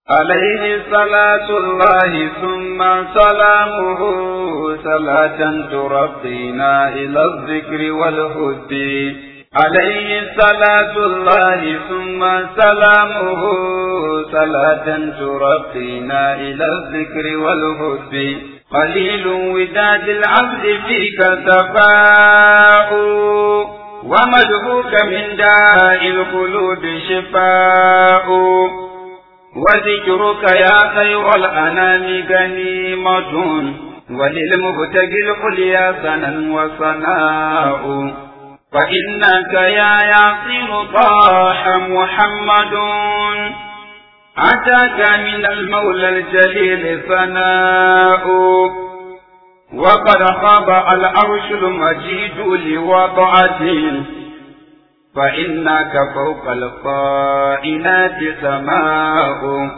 عليه صلاة الله ثم سلامه صلاة ترقينا إلى الذكر والهد عليه صلاة الله ثم سلامه صلاة ترقينا إلى الذكر والهد قليل وداد العبد فيك تفاؤ ومدهوك من داء القلوب شفاء وذكرك يا خير الأنام غنيمة وللمبتغي العليا سنا وصناء فإنك يا ياسين طاح محمد أتاك من المولى الجليل ثناء وقد خاب العرش المجيد لوضعته فإنك فوق القائنات سماء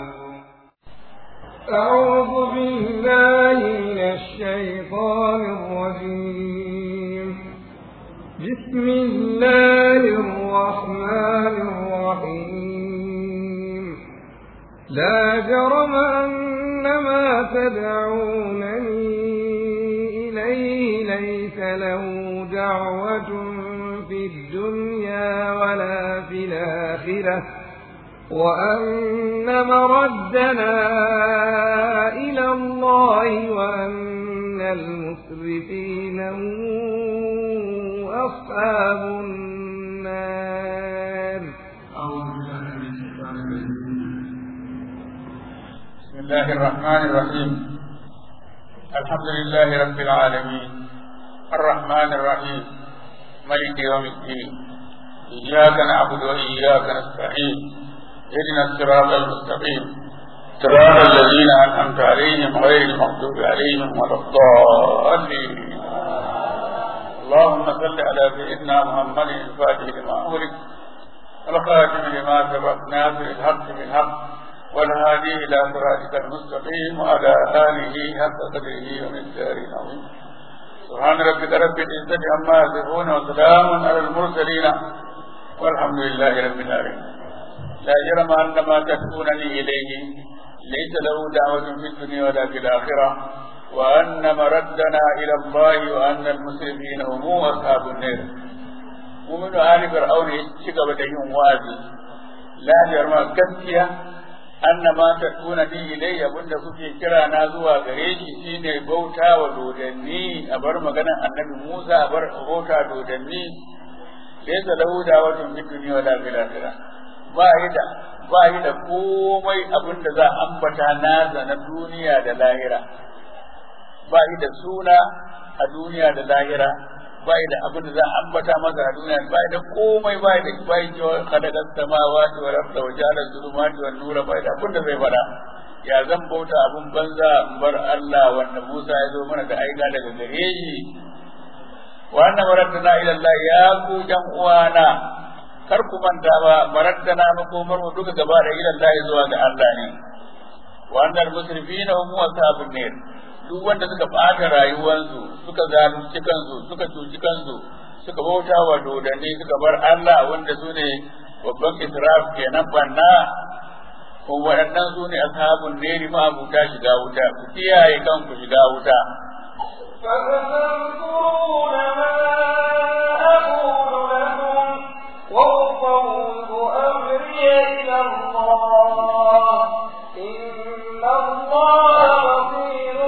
أعوذ بالله من الشيطان الرجيم بسم الله الرحمن الرحيم لا جرم أن ما تدعونني إليه ليس له دعوة في الدنيا ولا في الآخرة وأن مردنا إلى الله وأن المسرفين هم أصحاب النار بسم الله الرحمن الرحيم الحمد لله رب العالمين الرحمن الرحيم ملك يوم الدين إياك نعبد وإياك نستعين اهدنا الصراط المستقيم صراط الذين أنعمت عليهم غير المغضوب عليهم ولا الضالين اللهم صل على سيدنا محمد الفاتح لما أغلق والخاتم لما سبق ناصر الحق بالحق والهادي إلى صراطك المستقيم وعلى آله حق قدره ومقداره العظيم سبحان ربك رب العزة عما يصفون وسلام على المرسلين والحمد لله رب العالمين لا جرم أن ما تدعونني إليه ليس له دعوة في الدنيا ولا في الآخرة وأن مردنا إلى الله وأن المسلمين هم أصحاب النار مؤمن آل فرعون يشكى بديهم وادي لا جرم كسكية anna ma takuna ni ilayya abinda kuke kira na zuwa gare shi shine bauta wa dodanni a bar maganar annabi Musa a bar bauta dodanni laysa lahu da'watun fid dunya wala fil akhirah ba yi da ba yi da komai abinda za ambata nasa na duniya da lahira ba yi da suna a duniya da lahira ba yi da abin da za a ambata masa a duniya ba da komai ba da ba yi cewa kadagar samawati wa rabta wa jalar zulumati wa nura ba da abin da zai fada ya zan bauta abin banza in bar Allah wanda Musa ya zo mana da aika daga gare shi wannan maraddana ila Allah ya ku jan uwana kar ku manta ba maraddana makomar mu duka gaba da ila Allah zuwa ga Allah ne wannan musrifina hum ashabun nar duk wanda suka ɓata rayuwarsu suka zalunci kansu suka cuci kansu suka bauta wa dodanni suka bar Allah wanda su ne babban israf kenan banna ko waɗannan su ne ashabun neri ma abuta shiga wuta ku kiyaye kanku shiga wuta فستذكرون ما أقول لكم وأفوض أمري إلى الله إن الله بصير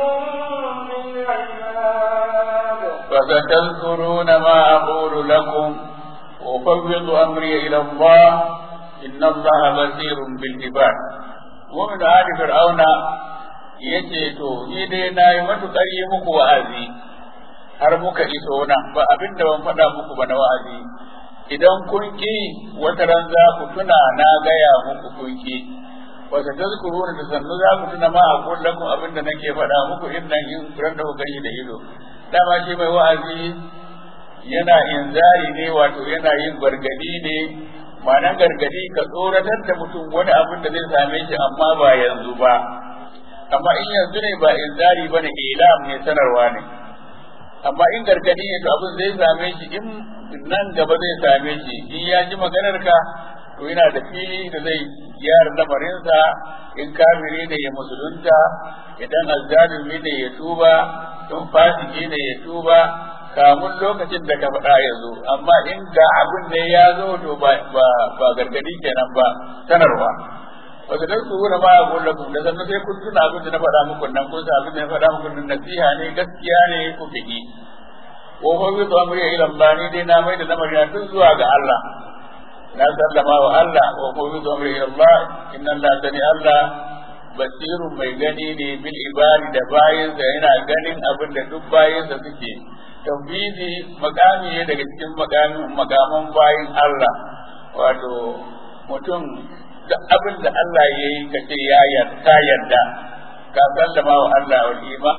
بالعباد فستذكرون ما أقول لكم وأفوض أمري إلى الله إن الله بصير بالعباد ومن آل فرعون yace to ni dai na yi matuƙar yi muku wa'azi har muka iso nan ba abin da ban faɗa muku ba na wa'azi idan kun ki wata ran za ku tuna na gaya muku kun ki wata tazkuruna da sannu za ku tuna ma a kullakum abin da nake faɗa muku in nan in ran da kuka yi da ido dama shi mai wa'azi yana inzari ne wato yana yin gargadi ne ma'anar gargadi ka tsoratar da mutum wani abin da zai same shi amma ba yanzu ba amma in yanzu ne ba inzari ba ne ilam ne sanarwa ne amma in gargadi ne to abin zai same shi in nan gaba zai same shi in ya ji maganar ka to yana da fili da zai gyara lamarinsa in kafiri ne ya musulunta idan azzalimi ne ya tuba in fasiki ne ya tuba kamun lokacin da ka faɗa ya zo amma in ga abin ne ya zo to ba ba gargadi kenan ba sanarwa wasu dan su wuna ma a kullakum da sannan sai kun tuna abin da na faɗa muku nan kun sa abin da na faɗa muku nan nasiha ne gaskiya ne ku fiki wa fa bi amri ila Allah ni dai na mai da lamarin tun zuwa ga Allah na sallama wa Allah wa fa bi amri ila Allah inna Allah tani Allah basirun mai gani ne bil ibadi da bayinsa yana ganin abin da duk bayinsa suke tauhidi makami ne daga cikin makamin makaman bayin Allah wato mutum da abin da Allah ya yi ka ce ya yarda yarda ka sallama wa Allah wal iman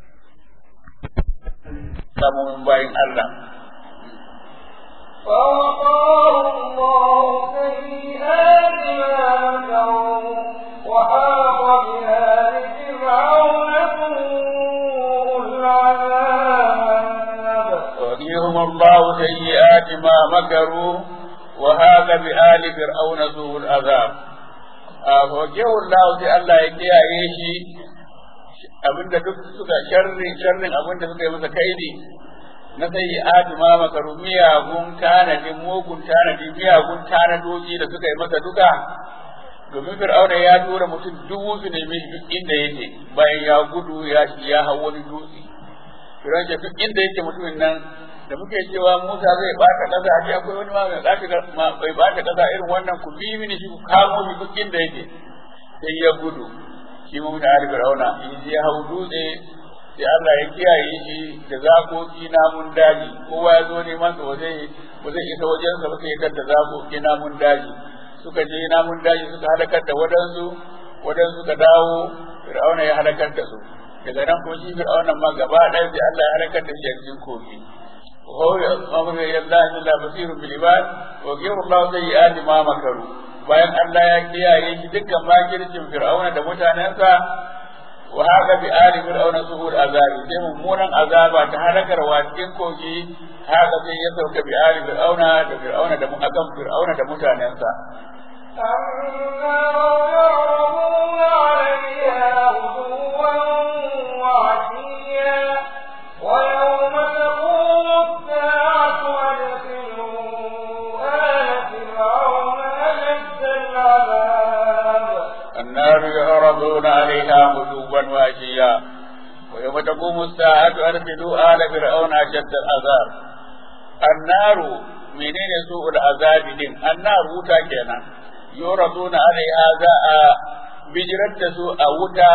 samun bayin Allah فوقاه الله سيئات ما مكروا وحاق بآل فرعون سوء العذاب وقيهم الله سيئات ما مكروا وهاك بآل فرعون سوء العذاب فوقيه الله sai Allah ya kiyaye shi abinda duk suka sharri sharrin abinda suka yi masa kaidi na sai aduma makaru miyagun tanadin mugun tanadi miyagun tanadoji da suka yi masa duka domin fir'auna ya tura mutum dubu su nemi duk inda yake bayan ya gudu ya ya hau wani dutse fir'auna ce duk inda yake mutumin nan da muke cewa Musa zai bata kasa a ce akwai wani ma mai bata ma bai bata kasa irin wannan ku bi mini shi ku kamo shi duk inda yake sai ya gudu shi mu da Ali Fir'auna in ya hau dutse sai Allah ya kiyaye shi da zakoki namun daji kowa ya zo neman sa ba zai ba zai isa wajen sa ba sai ya da zakoki namun daji suka je namun daji suka halakar da wadansu wadansu suka dawo Fir'auna ya halakar da su daga nan kuma shi Fir'auna ma gaba ɗaya sai Allah ya halakar da shi a cikin kogi وهو أمر إلى الله إلا بصير بالعباد وغير الله سيئات ما مكروا bayan Allah ya kiyaye shi dukkan makircin Fir'auna da mutanensa wa haka bi ali Fir'auna suhul azabi sai mummunan azaba ta halakarwa cikin kogi haka sai ya sauka bi ali Fir'auna da Fir'auna da akan Fir'auna da mutanensa النار يعرضون عليها غدوا وعشيا ويوم تقوم الساعة أدخلوا آل فرعون أشد العذاب النار يعرضون عليها غدوا وعشيا ويوم تقوم الساعة أدخلوا آل فرعون أشد العذاب النار menene su'ul azabi din annar wuta kenan yuraduna alaiha za a bijirar da su a wuta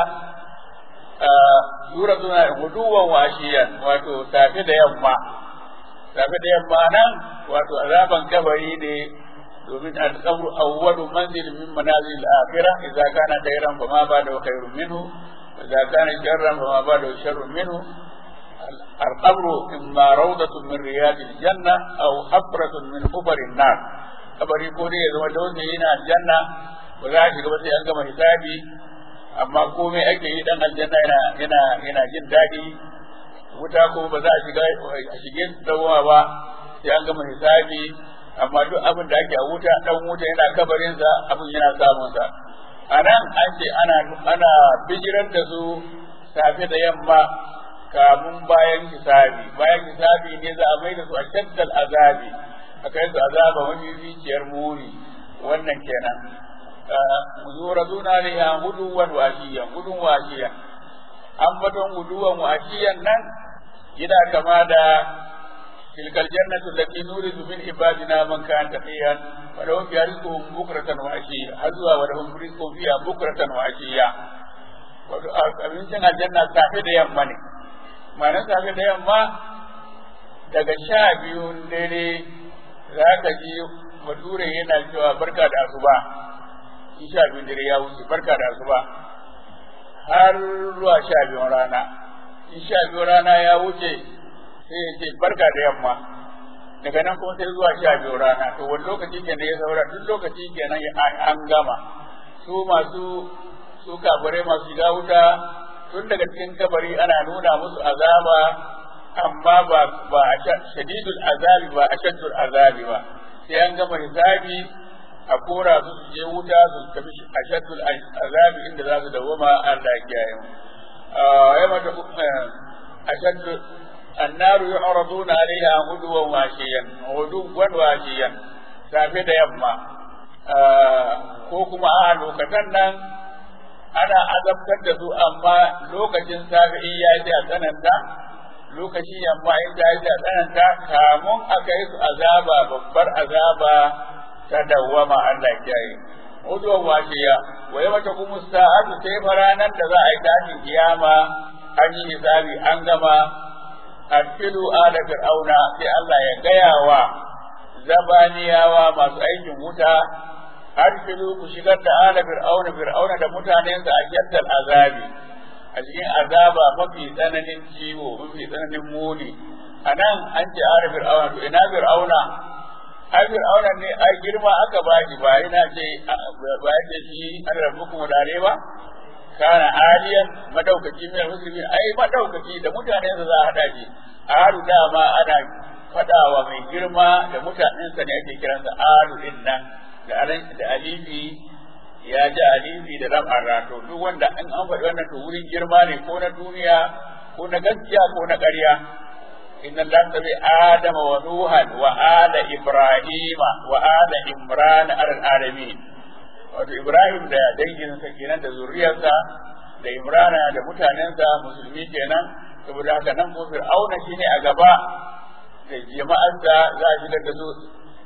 yuraduna guduwan washiyan wato safe da yamma safe da yamma nan wato azaban kabari ne domin al-qabru awwalu manzil min manazil al-akhirah idza kana khayran fa ma ba'da khayrun minhu wa idza kana sharran fa ma ba'da sharrun minhu القبر إما روضة من رياض الجنة أو حفرة من حفر النار kabari ko dai ya zama dole yana aljanna ba za a shiga ba sai an gama hisabi amma komai ake yi dan aljanna yana yana yana jin daɗi wuta ko ba za a shiga a shige dawowa ba sai an gama hisabi amma duk abin da ake a wuta dan wuta yana kabarinsa abin yana samun sa anan an ce ana ana bijirar da su safe da yamma kamun bayan hisabi bayan hisabi ne za a mai da su a shaddal azabi a kai su azaba wani zuciyar muni wannan kenan yuraduna ne ya guduwan washiyan gudun washiyan an baton guduwan washiyan nan yana kama da tilkal jannatu allati nuridu min ibadina man kana taqiyan wa lahum fiha rizqun bukratan wa ashiya har zuwa wa lahum rizqun fiha bukratan wa ashiya wato abincin aljanna safe da yamma ne ma'anar safe da yamma daga sha biyun dare za ka ji bature yana cewa barka da asuba in sha biyun dare ya wuce barka da asuba har zuwa sha biyun rana in sha biyun rana ya wuce sai ya ce barka da yamma daga nan kuma sai zuwa sha biyun rana to wani lokaci kenan ya saura duk lokaci kenan an gama su masu su kafirai masu shiga wuta tun daga cikin kabari ana nuna musu azaba amma ba ba shadidul azabi ba ashaddul azabi ba sai an gama hisabi a kora su su je wuta su tafi ashaddul azabi inda za su dawoma Allah ya kiyaye mu yamma ta ashaddu النار يعرضون عليها غدوا وعشيا غدوا وعشيا safe da yamma ko kuma a lokacin nan ana azabtar da su amma lokacin safe in ya ji a tsananta lokacin yamma in ya ji a tsananta kamun aka yi su azaba babbar azaba ta dawwama Allah kiyaye uduwan washiya wa yawma taqumu sa'atu sai faranan da za a yi tashin kiyama an yi hisabi an gama arfilu ala fir'auna sai Allah ya gaya wa zabaniyawa masu aikin wuta arfilu ku shigar da ala fir'auna fir'auna da mutanensa a jaddal azabi a cikin azaba mafi tsananin ciwo mafi tsananin muni a nan an ce ala fir'auna to ina fir'auna ai fir'auna ne ai girma aka ba shi ba ina ce ba ya shi an rabu kuma dare ba kana aliyan madaukaki mai musulmi ai madaukaki da mutanensa za a hada shi alu dama ana fadawa mai girma da mutanensa ne ake kiransa alu din nan da da alifi ya ji alifi da ram arrato duk wanda in an faɗi wannan to wurin girma ne ko na duniya ko na gaskiya ko na ƙarya inna Allah tabi adama wa nuhan wa ala ibrahima wa ala imran al alamin wato Ibrahim da danginsa kenan da zuriyarsa da Imrana da mutanensa musulmi kenan saboda haka nan ko Fir'auna shine a gaba da jama'arsa za a shigar da su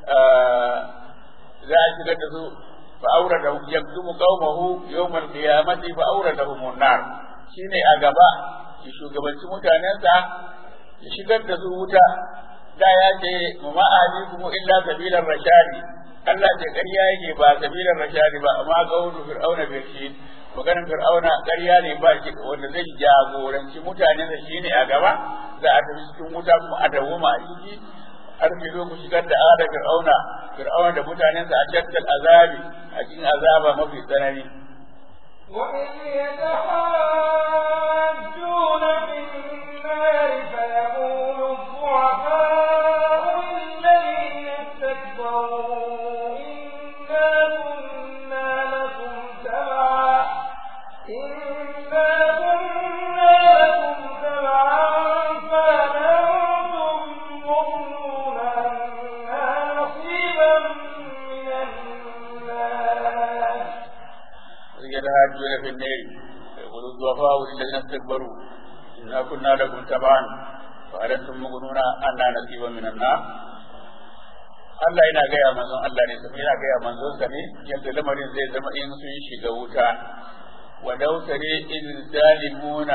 za a shigar da su fa aurada yakdumu qaumahu yawm al-qiyamati fa auradahum an-nar shine a gaba ya shugabanci mutanensa ya shigar da su wuta da ya ce ma alikum illa sabilar rashadi Allah ce ƙarya yake ba sabilar rashadi ba amma qawlu fir'auna bil shid maganar fir'auna ƙarya ne ba shi wanda zai jagoranci mutanen da shine a gaba za a tafi cikin wuta kuma a dawoma a ciki har ki zo ku shigar da ada fir'auna fir'auna da mutanensa a jaddal azabi a cikin azaba mafi tsanani وإذ يتحاجون في النار فيقول الضعفاء للذين استكبروا إنا كنا لكم تبعا إنا كنا لكم تبعا فأنتم مغنون عنا نصيبا من الناس يتهاجون في النار يقول الضعفاء للذين استكبروا إنا كنا لكم تبعا فهل أنتم مغنون عنا نصيبا من النار Allah yana gaya manzon Allah ne sai yana gaya manzon sa ne yadda lamarin zai zama in sun shiga wuta wa dausare in zalimuna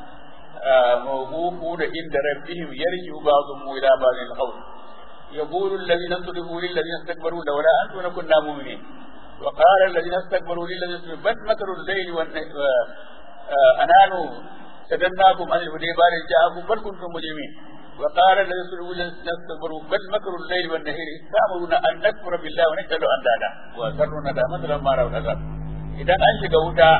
mawqufuna inda rabbihim yarji'u ba'dhum ila ba'dil qawl يقول الذين استضعفوا للذين استكبروا لولا أنتم كنا مؤمنين وقال الذين استكبروا للذين استكبروا بل مكروا الليل والأنان سدناكم عن الهدى بعد جاءكم بل كنتم مجرمين وقال الذين استكبروا للذين استكبروا بل مكروا الليل والنهار تأمرون أن نكفر بالله ونجعل أندادا وأسروا الندامة لما رأوا العذاب إذا أنشق wuta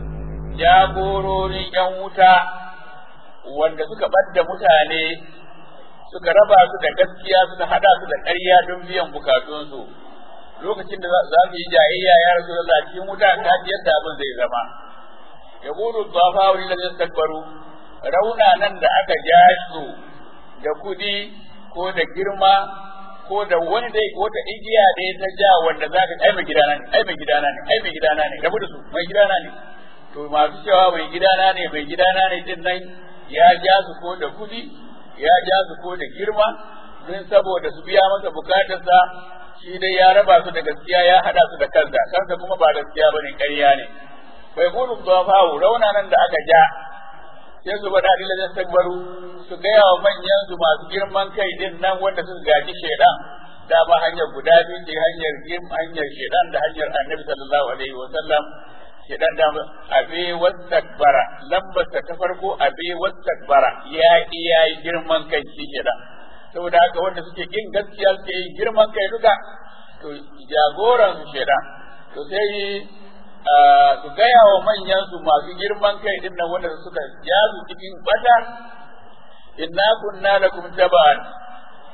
jagororin ‘yan wuta wanda suka ɓadda mutane suka raba su da gaskiya suka hada su da ƙarya don biyan bukatunsu lokacin da za su yi jayayya ya rasu da cikin wuta ta ji yadda abin zai zama ya gudu zafa wuri da zai takbaru rauna nan da aka ja su da kudi ko da girma ko da wani dai wata igiya da ya ta ja wanda za ka ai mai gidana ne ai mai gidana ne ai mai gidana ne rabu da su mai gidana ne to masu cewa mai gidana ne mai gidana ne din nan ya ja su ko da kudi ya ja su ko da girma don saboda su biya masa bukatarsa shi dai ya raba su da gaskiya ya hada su da kansa kansa kuma ba gaskiya bane ƙarya ne bai gudu zafawu rauna nan da aka ja sai su bada dila da takbaru su gaya wa manyan su masu girman kai din nan wanda suka gaji shedan da ba hanyar guda biyu ce hanyar hanyar shedan da hanyar annabi sallallahu alaihi wa sallam shedan da abe wastakbara lambar ta farko abe wastakbara ya iya girman kai shi shedan saboda haka wanda suke kin gaskiya suke yin girman kai duka to jagoran su shedan to sai su gaya wa manyan su masu girman kai din nan wanda suka ja su cikin bata inna kunna lakum taba'an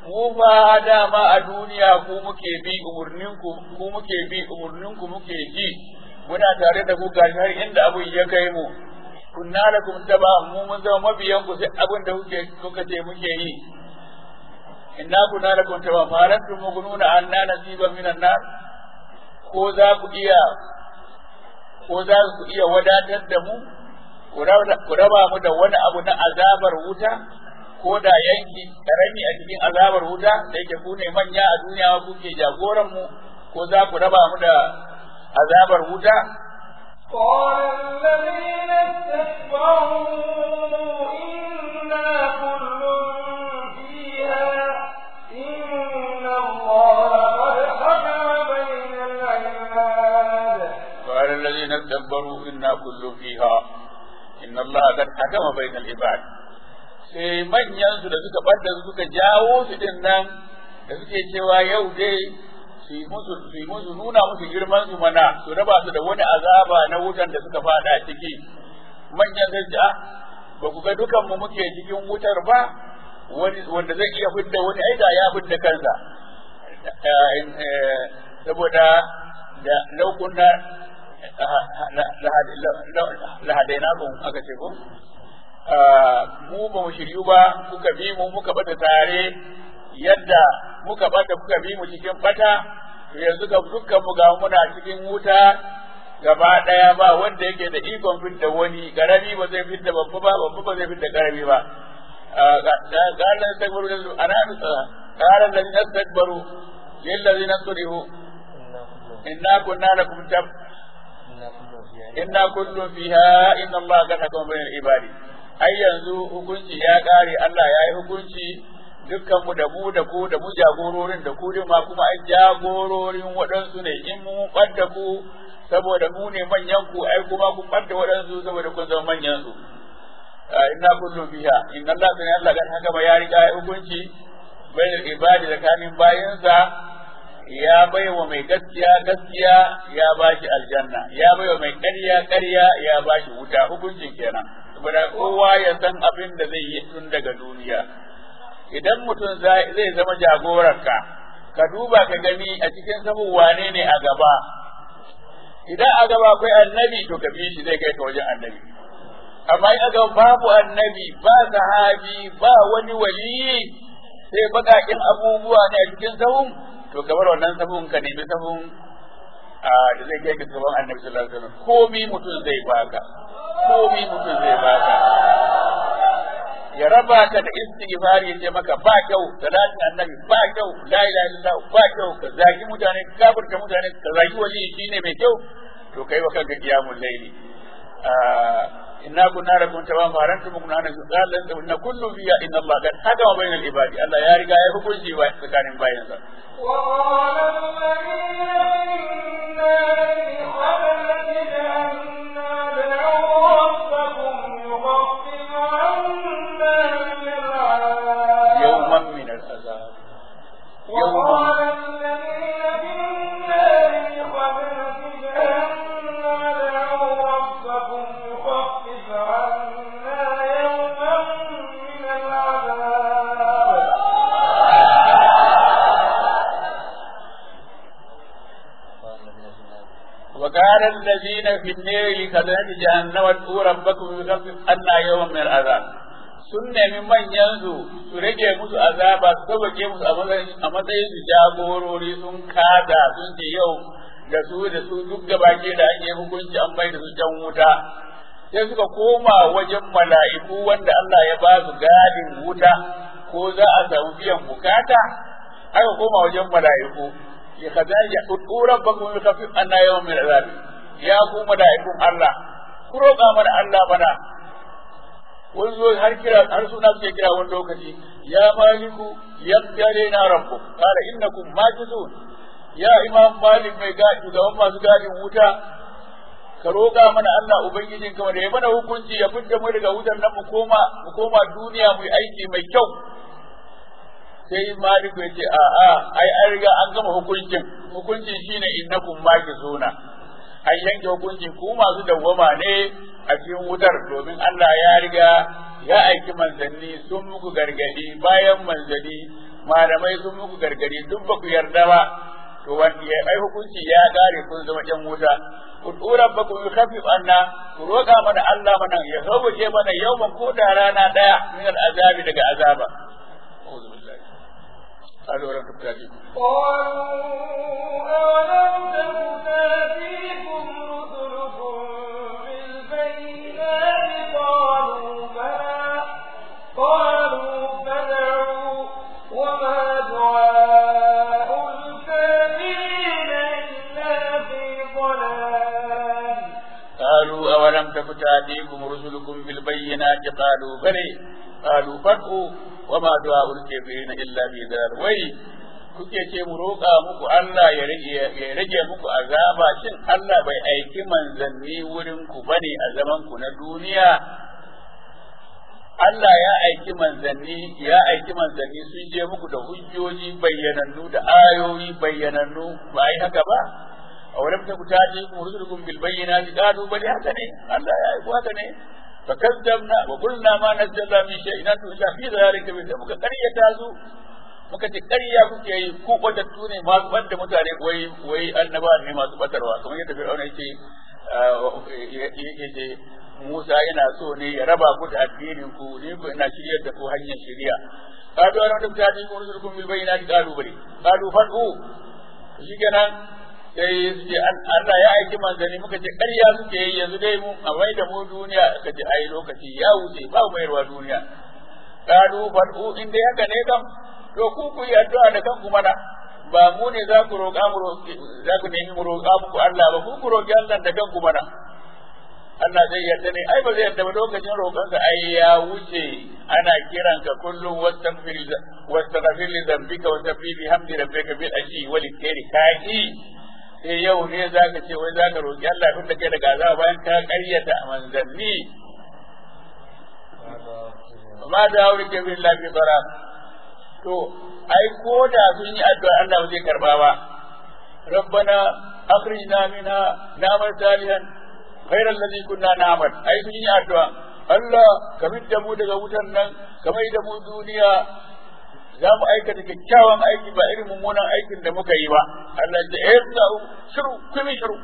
mu fa dama a duniya ku muke bi umurninku ku muke bi umurninku muke ji muna tare da ku gashi har inda abun ya kai mu kunna lakum taba mu mun zama mabiyan ku sai abin da kuke kuka ce muke yi inna kunna lakum taba farantum mugununa anna nasiban minan nar ko za ku iya ko za ku iya wadatar da mu ku raba mu da wani abu na azabar wuta ko da yanki karami a cikin azabar wuta da yake ku ne manya a duniya kuke jagoran mu ko za ku raba mu da azabar wuta قال الذين استكبروا إنا كل فيها إن الله قد حكم بين العباد قال الذين استكبروا إنا كل فيها إن الله قد حكم بين العباد sai manyansu da suka ɓadda suka jawo su din nan da suke cewa yau dai su yi musu su yi musu nuna musu girman su mana su raba su da wani azaba na wutan da suka fada ciki manyan sai ce ba ku ga dukan mu muke cikin wutar ba wani wanda zai iya fidda wani aida ya fidda kansa saboda da laukunna lahadainakun aka ce ko mu ba mu shiryu ba kuka bi mu muka bata tare yadda muka bata kuka bi mu cikin bata to yanzu ga dukkan mu ga muna cikin wuta gaba daya ba wanda yake da ikon fidda wani garami ba zai fidda babba ba babba ba zai fidda garami ba قال استكبروا أنا قال الذين استكبروا للذين استضعفوا إنا كنا لكم تب إنا كل فيها إن الله قد حكم بين العباد ai yanzu hukunci ya ƙare Allah ya yi hukunci dukkan mu da mu da ku da mu jagororin da ku ma kuma ai jagororin waɗansu ne in mu ɓadda ku saboda mu ne manyan ku ai kuma ku ɓadda waɗansu saboda kun zama manyan su inna kullu biha inna Allah sai Allah kan haka ba ya riga ya hukunci bainal ibadi da kanin bayansa ya baiwa mai gaskiya gaskiya ya bashi aljanna ya baiwa mai ƙarya ƙarya ya bashi wuta hukuncin kenan saboda kowa ya san abin da zai yi tun daga duniya idan mutum zai zama jagorarka ka duba ka gani a cikin samun wane ne a gaba idan a gaba akwai annabi to ka bi shi zai kai ka wajen annabi amma in aka babu annabi ba sahabi ba wani wali sai baƙaƙen abubuwa ne a cikin sahun to ka bar wannan sahun ka nemi sahun da zai kai ka gaban annabi sallallahu alaihi wasallam komi mutum zai baka komi mutum zai baka ya raba ka da istighfari ya ce maka ba kyau salatin annabi ba kyau la ilaha illallah ba kyau ka zagi mutane ka kafirta mutane ka zagi wali shine mai kyau to kai wa kanka qiyamul layli inna kunna lakum tawa farantum kunna na zalan da inna kullu biya inna Allah qad hakama bainal ibadi Allah ya riga ya hukunci ba tsakanin bayansa وقال الذين في النار حملة جهنم ادعوا ربكم يخفف عنا من العذاب يوما من العذاب وقال يوما الذين في النار حملة جهنم ادعوا ربكم يخفف عنا يوما من العذاب وقال الذين في النار كذلك جهنم ادعوا ربكم يخفف عنا يوما من العذاب sun nemi manyansu su rage musu azaba su sauke musu a matsayin a matsayin su jagorori sun kada sun ce yau da su da su duk gabake da ake hukunci an bai da su can wuta sai suka koma wajen mala'iku wanda Allah ya ba su gadin wuta ko za a samu biyan bukata aka koma wajen mala'iku ya kaza ya tudu rabbakum yukhafif anna yawmin min azab ya ku mala'ikun Allah ku roƙa mana Allah mana wani zo har kira har suna suke kira wani lokaci ya maliku yaqdare na rabbu qala innakum majizun ya imam malik mai gadi da masu gadin wuta ka roƙa mana Allah ubangijin ka da ya mana hukunci ya fidda mu daga wutar nan mu koma mu koma duniya mu yi aiki mai kyau sai maliku ya ce a a ai an riga an gama hukuncin hukuncin shine innakum majizuna an yanke hukuncin ku masu dawwama ne a cikin wutar domin Allah ya riga ya aiki manzanni sun muku gargadi bayan manzanni malamai sun muku gargadi duk ba ku yarda ba to wanda ya ai hukunci ya gare kun zama ƴan wuta ud'u rabbakum yukhaffif anna ku roƙa mana Allah mana ya sauke mana yawman ko da rana daya min al'azabi daga azaba a'udhu billahi قالوا ولم تكتاتكم قالوا أولم تك تأتيكم رسلكم بالبينات قالوا بلى قالوا فدعوا وما دعاء الكافرين إلا في ضلال قالوا أولم تك تأتيكم رسلكم بالبينات قالوا بلى قالوا فادعوا وما دعاء الكافرين إلا في ضلال وي kuke ce mu roƙa muku Allah ya rage muku azaba shin Allah bai aiki manzanni wurin ku bane a zaman ku na duniya Allah ya aiki manzanni ya aiki manzanni sun je muku da hujjoji bayyanannu da ayoyi bayyanannu ba ai haka ba a wurin ta ku taji ku rusulukum bil bayyinati qalu bali haka ne Allah ya aiko haka ne fa kazzabna wa qulna ma nazzala min shay'in antum illa fi dhalika bi muka qaryata su muka ce ƙarya kuke yi ku batattu ne masu banda mutane wai wai annaba ne masu batarwa kamar yadda Fir'auna yake yake Musa yana so ne ya raba ku da addinin ku ne ku ina shiryar da ku hanyar shiriya qalu ana da mutane ku rusulukum bil bayyinati qalu bari qalu fadu shikenan sai su ce Allah ya aiki manzanni muka ce ƙarya suke yi yanzu dai mu a mai da mu duniya ka ce ai lokaci ya wuce ba mayarwa duniya qalu fadu in dai haka ne kam to ku ku yi addu'a da kanku mana ba mu ne za ku roƙa mu za ku nemi mu roƙa muku Allah ba ku ku roƙi Allah da kanku mana Allah zai yarda ne ai ba zai yarda ba lokacin roƙonsa ai ya wuce ana kiran ka kullum wastaghfir wastaghfir li dhanbika wa sabbi bi hamdi rabbika bil ashi wal khairi kai sai yau ne zaka ce wai zaka roƙi Allah tun da kai daga azaba bayan ka ƙaryata manzanni ma da aure ke bin lafi bara to ai ko da sun yi addu'a Allah ba zai karba ba rabbana akhrijna minha na'mal salihan غير الذي كنا نعمل ai sun yi addu'a Allah ka da mu daga wutan nan ka mai da mu duniya za mu aikata kyakkyawan aiki ba irin mummunan aikin da muka yi ba Allah ya ce eh shiru kuma shiru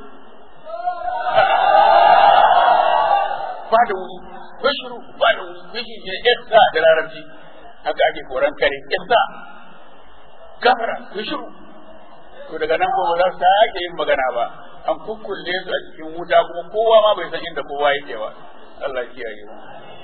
ba da wuri ko shiru ba da wuri ko shi ne esta da larabci haka ake koran kare esta gafara ko shiru to daga nan ko ba za su sake yin magana ba an kukkulle su a cikin wuta kuma kowa ma bai san inda kowa yake ba Allah ya kiyaye mu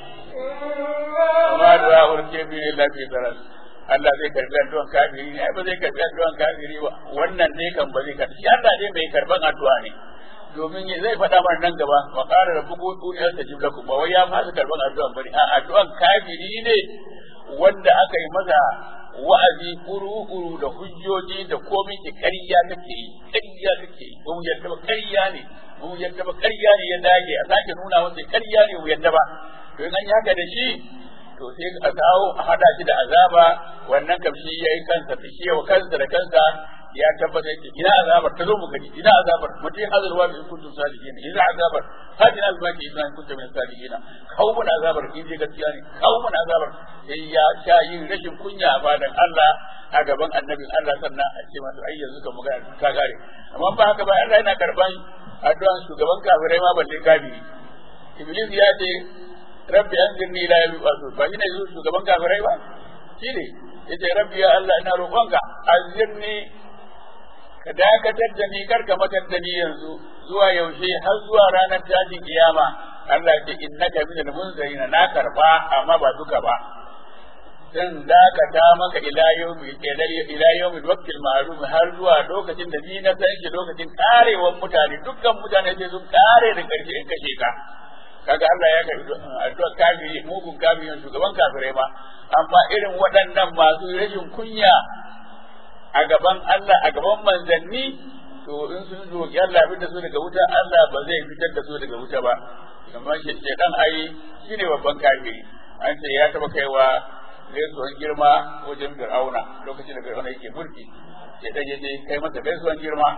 ma da urke bi ne lafi zaral Allah zai karbi addu'an kafiri ne ai ba zai karbi addu'an kafiri ba wannan ne kan ba zai karbi shi Allah dai mai karban addu'a ne domin zai faɗa mana nan gaba wa qala rabbukum ud'uni astajib lakum ba wai ya fasa karban addu'an bane a addu'an kafiri ne wanda aka yi masa wa'azi kuru-kuru da hujjoji da komai ke ƙarya kake yi ƙarya kake yi ba mu yadda ba ƙarya ne ba mu yadda ba ƙarya ne ya dage a sake nuna masa ƙarya ne mu yadda ba to in an yi haka da shi to sai a kawo a hada shi da azaba wannan kam shi yayi kansa ta shi wa kansa da kansa ya tabbata yake ina azabar ta zo mu gani ina azabar mutum hazarwa in kuntum sadiqin ina azabar hadin albaki in kuntum min sadiqin kawo mun azabar in je gaskiya ne kawo mun azabar sai ya sha yin rashin kunya a fadan Allah a gaban annabin Allah sannan a ce masa ai yanzu ka magana ka gare amma ba haka ba Allah yana karban addu'an shugaban kafirai ma balle kafiri iblis ya ce rabbi anzirni ila yawmi yub'athun ba shi ne shugaban kafirai ba shi ne yace rabbi ya Allah ina roƙonka anzirni ka dakatar da ni kar ka matar da ni yanzu zuwa yaushe har zuwa ranar tashin kiyama Allah ya ce innaka minal munzirin na karba amma ba duka ba zan dakata maka ila yawmi ila yawmi waqtil ma'lum har zuwa lokacin da ni na san shi lokacin karewan mutane dukkan mutane sai sun kare da karshe in kashe ka kaga Allah ya karbi addu'a kafiri mugun kafirin shugaban kafirai ma amma irin waɗannan masu rashin kunya a gaban Allah a gaban manzanni to in sun roƙi Allah fitar da su daga wuta Allah ba zai fitar da su daga wuta ba kamar shedan ai shine babban kafiri an ce ya taba kaiwa gaisuwan girma wajen Fir'auna lokacin da Fir'auna yake mulki shedan ya je kai masa gaisuwan girma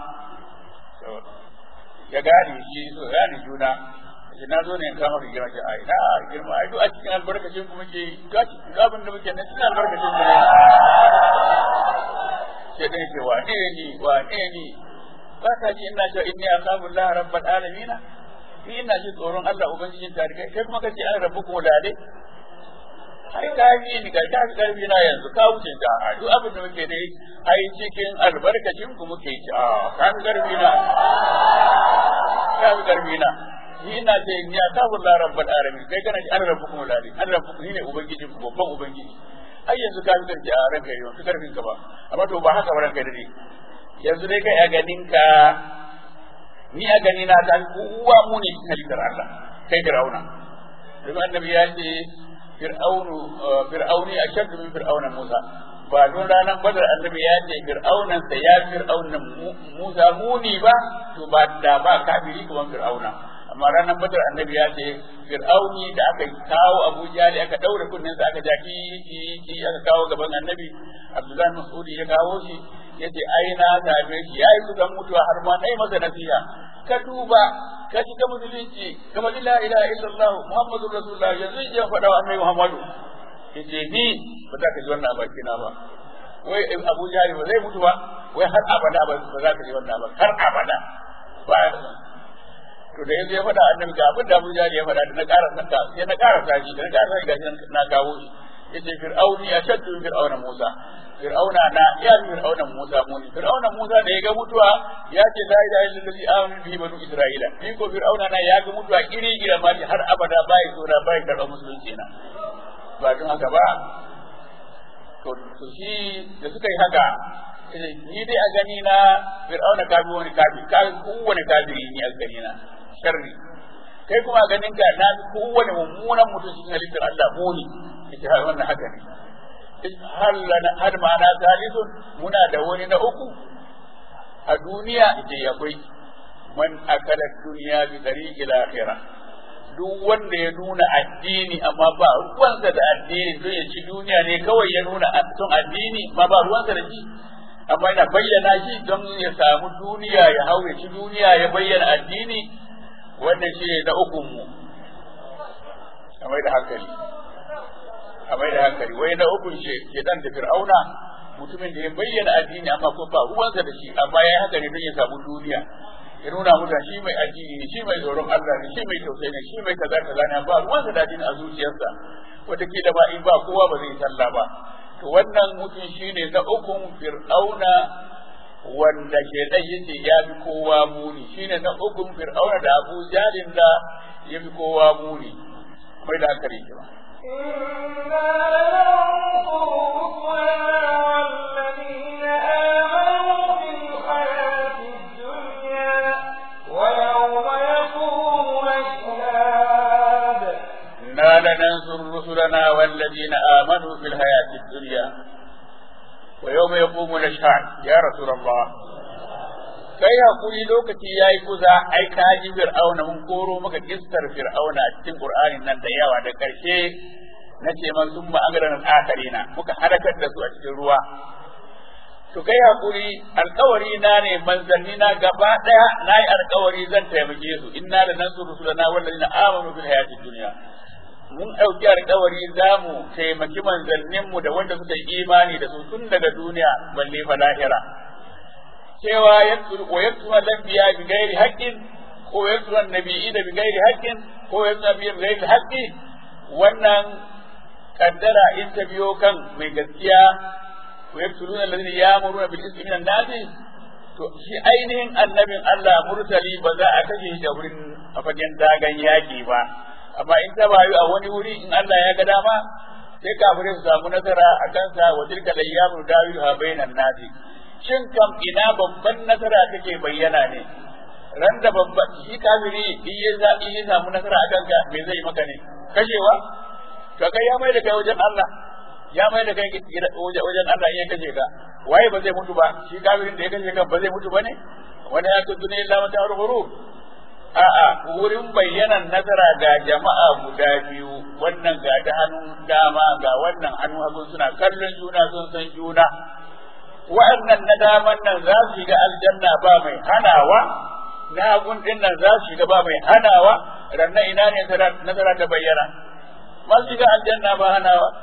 ya gane shi so gane juna shi na zo ne in kama ka girma ce ai na girma ai duk a cikin albarkacin ku muke ga abin da muke nan cikin albarkacin ku ne sai dai ce wane ni wane ni ba ka ji ina cewa inni akhafu Allah rabbal alamin ni ina ji tsoron Allah ubangijin tarikai kai kuma kace an rabbukum lale ai ka yi ni ga ka karbi na yanzu ka wuce ta a duk abin da muke dai ai cikin albarkacin ku muke ci a ka fi karbi na ka fi karbi na ni ina ce ni ya ta bulla rabbal alamin kai kana ji an rabbukum lali an rabbukum ni ne ubangijin ku babban ubangiji ai yanzu ka fi karbi a ranka yau fi karfin ka ba amma to ba haka ba ranka dade yanzu dai kai a ganin ka ni a gani na ta kowa mu ne cikin halittar Allah kai Fir'auna domin annabi ya ce fir'aunu fir'auni ashaddu min fir'auna Musa ba don ranar badar annabi ya ce fir'aunan sa ya fir'aunan Musa muni ba to ba da ba kafiri kuma fir'auna amma ranar badar annabi ya ce fir'auni da aka kawo Abu Jali aka daure kunnen sa aka jaki ki aka kawo gaban annabi Abdullahi Mas'udi ya kawo shi yace ai na same shi yayi kusan mutuwa har ma nayi masa nasiha ka duba ka shiga musulunci kamar la ilaha illallah muhammadur rasulullah yanzu in faɗa wa annabi muhammadu yace ni ba za ka ji wannan baki na ba wai abu jari ba zai mutu ba wai har abada ba za ka ji wannan ba har abada ba to da yanzu ya faɗa annabi ga abin da abu jari ya faɗa da na ƙara saka sai na ƙara sashi da na ƙara sashi gashi na kawo shi yace fir'auni ashaddu min fir'auna musa fir'auna na ya fir'auna musa muni fir'auna musa da ya ga mutuwa ya ce la ilaha illallah amanu bihi banu isra'ila ni ko fir'auna na ya ga mutuwa kiri gira ma har abada bai so da bai karɓa musulunci na ba don haka ba to to shi da suka yi haka ni dai a gani na fir'auna kafi wani kafi kafi kowane kafiri ni a gani na sharri kai kuma ganin ka na kowane mummunan mutum cikin halittar Allah muni yace har wannan haka ne har lana har ma'ana salisun muna da wani na uku a duniya ita akwai man akala duniya bi tariqi akhirah duk wanda ya nuna addini amma ba ruwansa da addini don ya ci duniya ne kawai ya nuna son addini amma ba ruwansa da shi amma yana bayyana shi don ya samu duniya ya hau ya ci duniya ya bayyana addini wannan shi ne na ukun mu a mai da hankali a mai da hankali wai na ukun shi ke dan da fir'auna mutumin da ya bayyana addini amma ko ba ruwansa da shi amma ya haka ne don ya samu duniya ya nuna mutane shi mai addini ne shi mai tsoron Allah ne shi mai tausayi ne shi mai kaza kaza ne ba ruwansa da addini a zuciyarsa wataƙila ba in ba kowa ba zai sallah ba to wannan mutum shine na ukun fir'auna wanda ke dan yace ya fi kowa muni shine na ukun fir'auna da Abu Jalin da ya fi kowa muni mai da hankali ba إنا لننصر رسلنا والذين آمنوا في الحياة الدنيا ويوم يقوم الأشهاد إنا لننصر رسلنا والذين آمنوا في الحياة الدنيا ويوم يقوم الأشهاد يا رسول الله kai hakuri lokaci ya yi kusa ai ka ji fir'auna mun koro maka kistar fir'auna a cikin qur'anin nan da yawa da karshe na ce man sun ma'agaran akarina muka halakar da su a cikin ruwa to kai hakuri alkawari na ne manzanni na gaba daya na yi alkawari zan taimake su inna da nan su rusulana wallazina amanu bil hayati dunya mun ɗauki alkawari za mu taimaki manzanninmu da wanda suka yi imani da su tun daga duniya balle fa lahira cewa wa yaktuma lambiya bi gairi haqqin ko yaktuma nabiyyi da bi gairi haqqin ko yaktuma bi gairi haqqi wannan kaddara in ta biyo kan mai gaskiya wa yaktuluna alladhina ya'muruna bil ismi minan nasi to shi ainihin annabin Allah murtali ba za a kashe shi da wurin a fagen dagan yaki ba amma in ta bayu a wani wuri in Allah ya ga dama sai kafirai su samu nasara a kansa wa tilka layyamu dawiha bainan nasi shin kam ina babban nasara take bayyana ne ran da babban shi kafiri in ya za in ya samu nasara a kanka me zai maka ne kashewa to kai ya mai da kai wajen Allah ya mai da kai wajen Allah in ya kashe ka waye ba zai mutu ba shi kafirin da ya kashe ka ba zai mutu ba ne wani ya tuntune illa mata hurhuru a'a wurin bayyanan nasara ga jama'a guda biyu wannan ga ta hannun dama ga wannan hannun hagu suna kallon juna sun san juna wa'annan na daman nan za su shiga aljanna ba mai hanawa na hagun din nan za su shiga ba mai hanawa rannan ina ne nasara ta bayyana masu shiga aljanna ba hanawa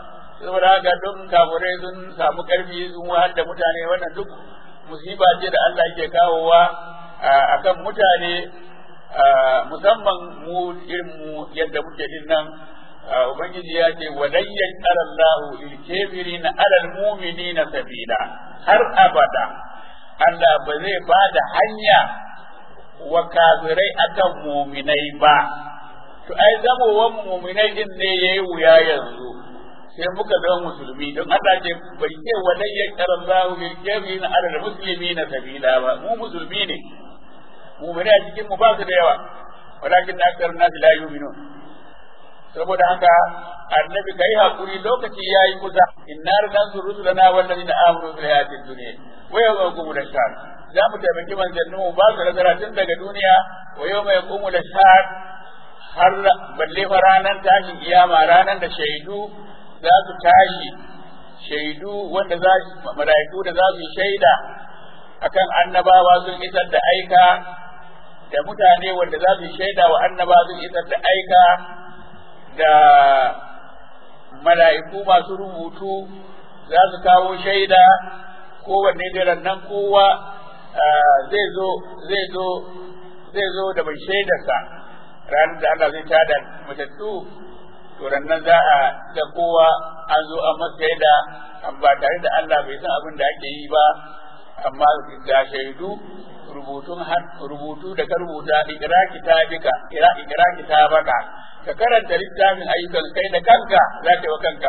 saboda haka don kafurai sun samu karfi sun wahal da mutane wannan duk musiba ce da Allah yake kawowa akan mutane musamman mu irin mu yadda muke din nan ubangiji ya ce walayyan qarallahu lil kafirina alal mu'minina sabila har abada Allah ba zai ba da hanya wa kafirai akan muminai ba to ai zamowan muminai din ne yayi wuya yanzu sai muka zama musulmi don Allah ce bai ce walayyan qarallahu lil kafirina alal muslimina sabila ba mu musulmi ne mu'mini a cikin mu ba su da yawa walakin akthar nas la yu'minun saboda haka annabi kai hakuri lokaci yayi kusa inna nansuru rusulana wal ladina amanu fil hayatid dunya wa yawma yaqumu ashhad za mu taimaki manzannin mu ba su nasara tun daga duniya wa yawma yaqumu ashhad har balle fa ranar tashin kiyama ranar da shaidu za su tashi shaidu wanda za mala'iku da za su yi shaida akan annabawa sun isar da aika da mutane wanda za su shaida wa annaba sun isar da aika da mala'iku masu rubutu za su kawo shaida kowanne da nan kowa zai zo zai zo zai zo da mai shaidarsa ranar da Allah zai tada matattu to nan za a ga kowa an zo an masa shaida ba tare da Allah bai san abin da ake yi ba amma ga shaidu rubutun rubutu da ka rubuta ikra kitabika ira ikra kitabaka ka karanta littafin ayyukan kai da kanka za ka yi wa kanka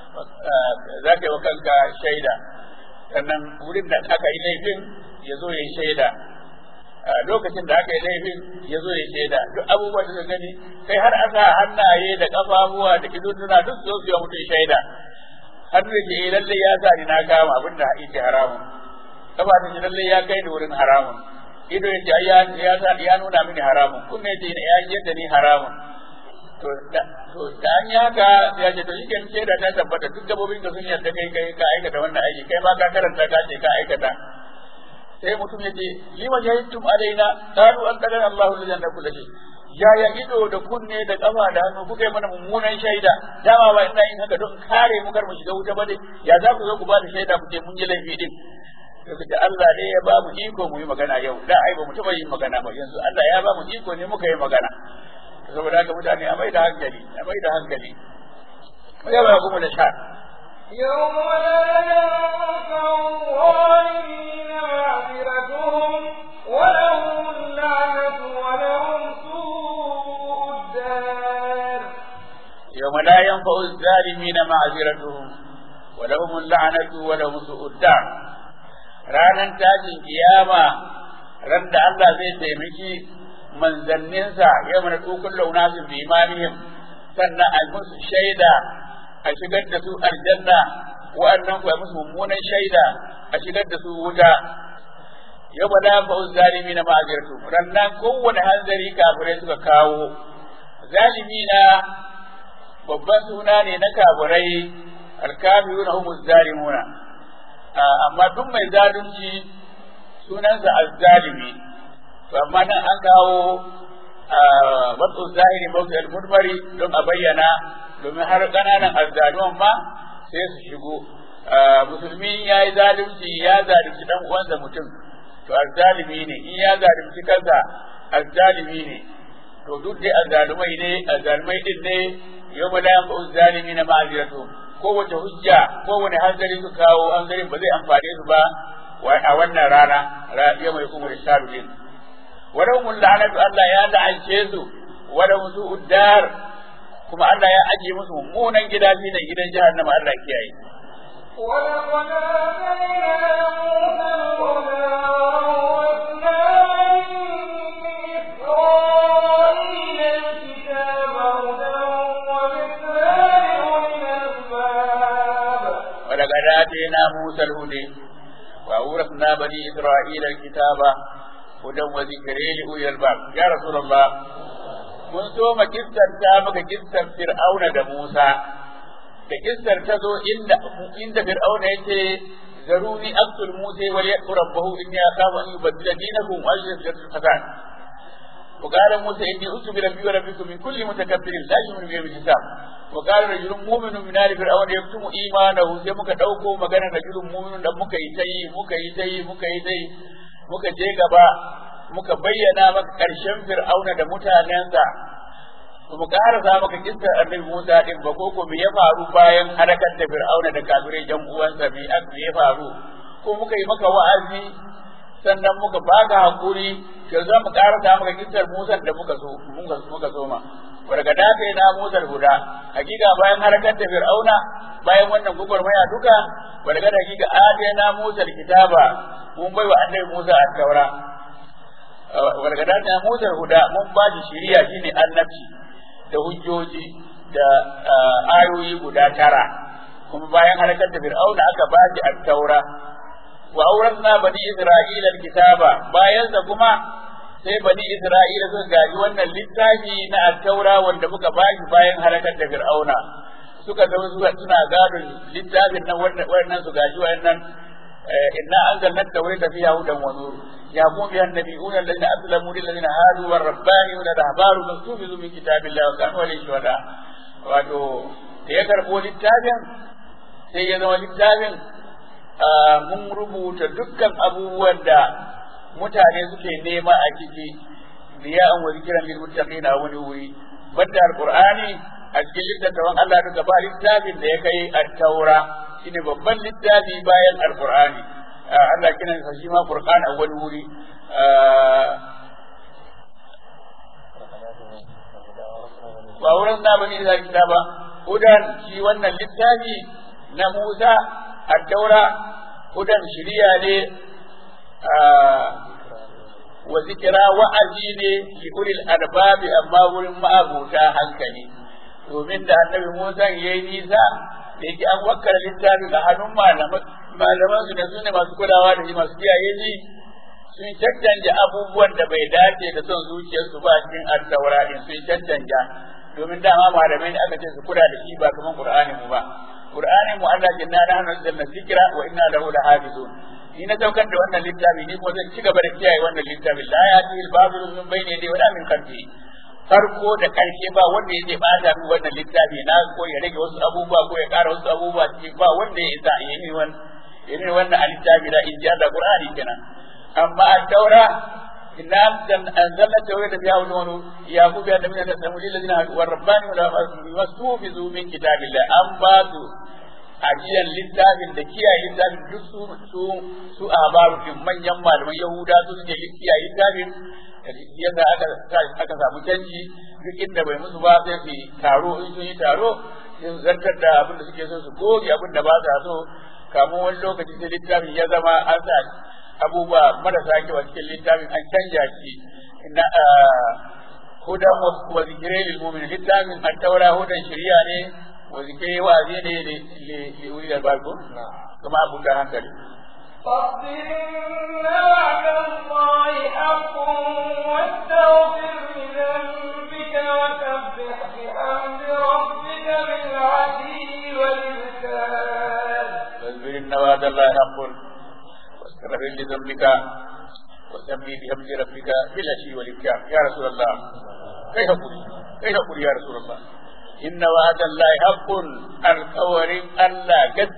za ka yi wa kanka shaida sannan wurin da aka yi laifin ya zo ya yi shaida lokacin da aka yi laifin ya zo ya yi shaida duk abubuwan da gani kai har aka hannaye da kafafuwa da idonuna duk su zo su yi mutum shaida hannu da ke lalle ya sa ni na kama abin da yake haramun kafa ta ji lalle ya kai da wurin haramun ido ya ce ya ya sa ya nuna mini haramun kunne ce ya yadda ni haramun to da to da an haka ya ce to shi kan ce da ta tabbata duk gabobin da sun yarda kai kai ka aikata wannan aiki kai ma ka karanta ka ce ka aikata sai mutum ya ce lima jahittum alaina qalu an qadara Allahu lillahi na kullu yaya ido da kunne da kafa da hannu kuka yi mana mummunan shaida dama ba ina yin haka don kare mu kar mu shiga wuta ba dai ya za ku zo ku ba da shaida ku ce mun yi laifi din da Allah ne ya ba mu iko mu yi magana yau da ai ba mu taba yin magana ba yanzu Allah ya ba mu iko ne muka yi magana saboda haka mutane a mai da hankali a mai da hankali ya ba kuma da sha يوم لا ينفع الظالمين معذرتهم ولهم اللعنة ولهم سوء الدار يوم لا ينفع الظالمين معذرتهم ولهم اللعنة ولهم سوء الدار ranar tashin kiyama ran da Allah zai taimaki manzanninsa ya mana tukun launasin bi imanihim sannan a musu shaida a shigar da su aljanna wa'annan kuwa musu mummunan shaida a shigar da su wuta yau ba da fa'u zalimi na ma'azirtu rannan kowane hanzari kafirai suka kawo zalimi na babban suna ne na kafirai alkafiruna humu zalimuna amma duk mai zalunci sunansa azzalimi to amma nan an kawo wasu zahiri mawuce al-mudmari don a bayyana domin har ƙananan azzaluman ma sai su shigo musulmi ya yi zalunci ya zalunci dan uwansa mutum to azzalimi ne in ya zalunci kansa azzalimi ne to duk dai azzalumai ne azzalumai din ne yau ma la yanfa'u zalimi na ma'aziratu kowace hujja kowane hanzari su kawo hanzarin ba zai amfane su ba a wannan rana ya mai kuma rishaludin wadda mun la'anatu Allah ya la'ance su wadda musu uddar kuma Allah ya ajiye musu mummunan gida shi ne gidan jahannama Allah kiyaye ولقد آتينا موسى الهدى وأورثنا بني إسرائيل الكتاب هدى وذكرى لأولي الألباب ولقد آتينا موسى الهدى وأورثنا بني إسرائيل الكتاب هدى وذكرى لأولي الألباب يا رسول الله mun so ma kissarta maka kissar Fir'auna da Musa da kissar ta zo inda inda Fir'auna yace zaruni aqtul Musa wa yaqul rabbahu inni akhafu an yubaddila dinakum wa yajid fasad وقال موسى إني أتوب بربي وربكم من كل متكبر لا يؤمن بيوم الحساب وقال رجل مؤمن من آل فرعون يكتم إيمانه sai muka ɗauko maganar rajulun mu'minun da muka yi ta yi muka yi ta yi muka yi ta yi muka je gaba muka bayyana maka ƙarshen fir'auna da mutanensa mu ƙarasa maka kissar annabi Musa din ba ko ko me ya faru bayan halakar da fir'auna da kafirai jan uwansa me ya faru ko muka yi maka wa'azi sannan muka baka hakuri to za mu karanta maka kissar Musa da muka so muka so ma daga dafe na Musa guda hakika bayan harkar da Fir'auna bayan wannan gugurmaya duka daga da hakika na Musa kitaba mun baiwa annabi Musa at-taura daga dafe na Musa guda mun ba shi shiriya shine annabci da hujjoji da ayoyi guda tara kuma bayan harkar da Fir'auna aka ba shi at-taura wa auratna bani isra'ila alkitaba bayan sa kuma sai bani isra'ila suka gaji wannan littafi na at-taura wanda muka bashi bayan halakar da fir'auna suka zama suka suna gadon littafin nan wannan su gaji wannan inna anzalna at-taurata fiha hudan wa nur يقوم بها النبيون الذين اسلموا للذين هادوا والربانيون الاحبار مكتوب من كتاب الله وكانوا عليه شهداء wato da ya karɓo littafin sai ya zama littafin mun rubuta dukkan abubuwan da mutane suke nema a ciki biya an wani kiran lil muttaqin a wani wuri banda alqur'ani a cikin littattafan Allah duka ba littafin da ya kai at-taura shine babban littafi bayan alqur'ani Allah kina sa shi ma qur'an a wani wuri ba wurin da bane da kitaba hudan shi wannan littafi na Musa الدورة هدى شريعة وذكرى وأزين لأولي الأرباب أما ولم أبوتا hankali. domin da annabi Musa ya yi nisa da yake an wakkala littafi ga hannun malaman su da su ne masu kulawa da shi masu kiyaye shi sun caccanja abubuwan da bai dace da son zuciyarsu ba cikin addaura din sun caccanja domin dama malamai ne aka ce su kula da shi ba kaman Qur'ani mu ba Qur'ani mu Allah ke na nahnu nazzalna dhikra wa inna lahu lahafizun ni na saukar da wannan littafi ni ko zan ci gaba da kiyaye wannan littafi la ya'ti al-babil min bayni yadayhi wa la min khalfihi farko da karshe ba wanda yake bata min wannan littafi na ko ya rage wasu abubuwa ko ya ƙara wasu abubuwa cikin ba wanda ya isa ya yi wannan ya yi wannan littafi da inji Allah Qur'ani kenan amma al-taura inna anzalna tawrata fiha hudan ya ku bi annabi da samu lil ladina wa rabbani wa la wasufizu min kitabillah an ba su ajiyan littafin da kiyaye littafin duk su su su ahbaru din manyan malaman yahuda su suke kiyaye littafin yadda aka aka samu canji duk inda bai musu ba sai su taro in sun yi taro sai su zartar da abin da suke so su goge abin da ba sa so kamun wani lokaci sai littafin ya zama an sa abubuwa marasa kyau a cikin littafin an canja shi na hudan wa zikirai lil mu'min littafin an taura hudan shari'a ne wa zikirai wa'azi ne li uli da barko kuma abu da hankali فاصبر إن وعد الله حق واستغفر لذنبك وسبح بحمد ربك بالعشي والإبكار فاصبر إن وعد الله حق واستغفر لذنبك وسبح بحمد ربك بالعشي والإبكار يا رسول الله كيف أقول كيف أقول يا رسول الله إن وعد الله حق القول ألا قد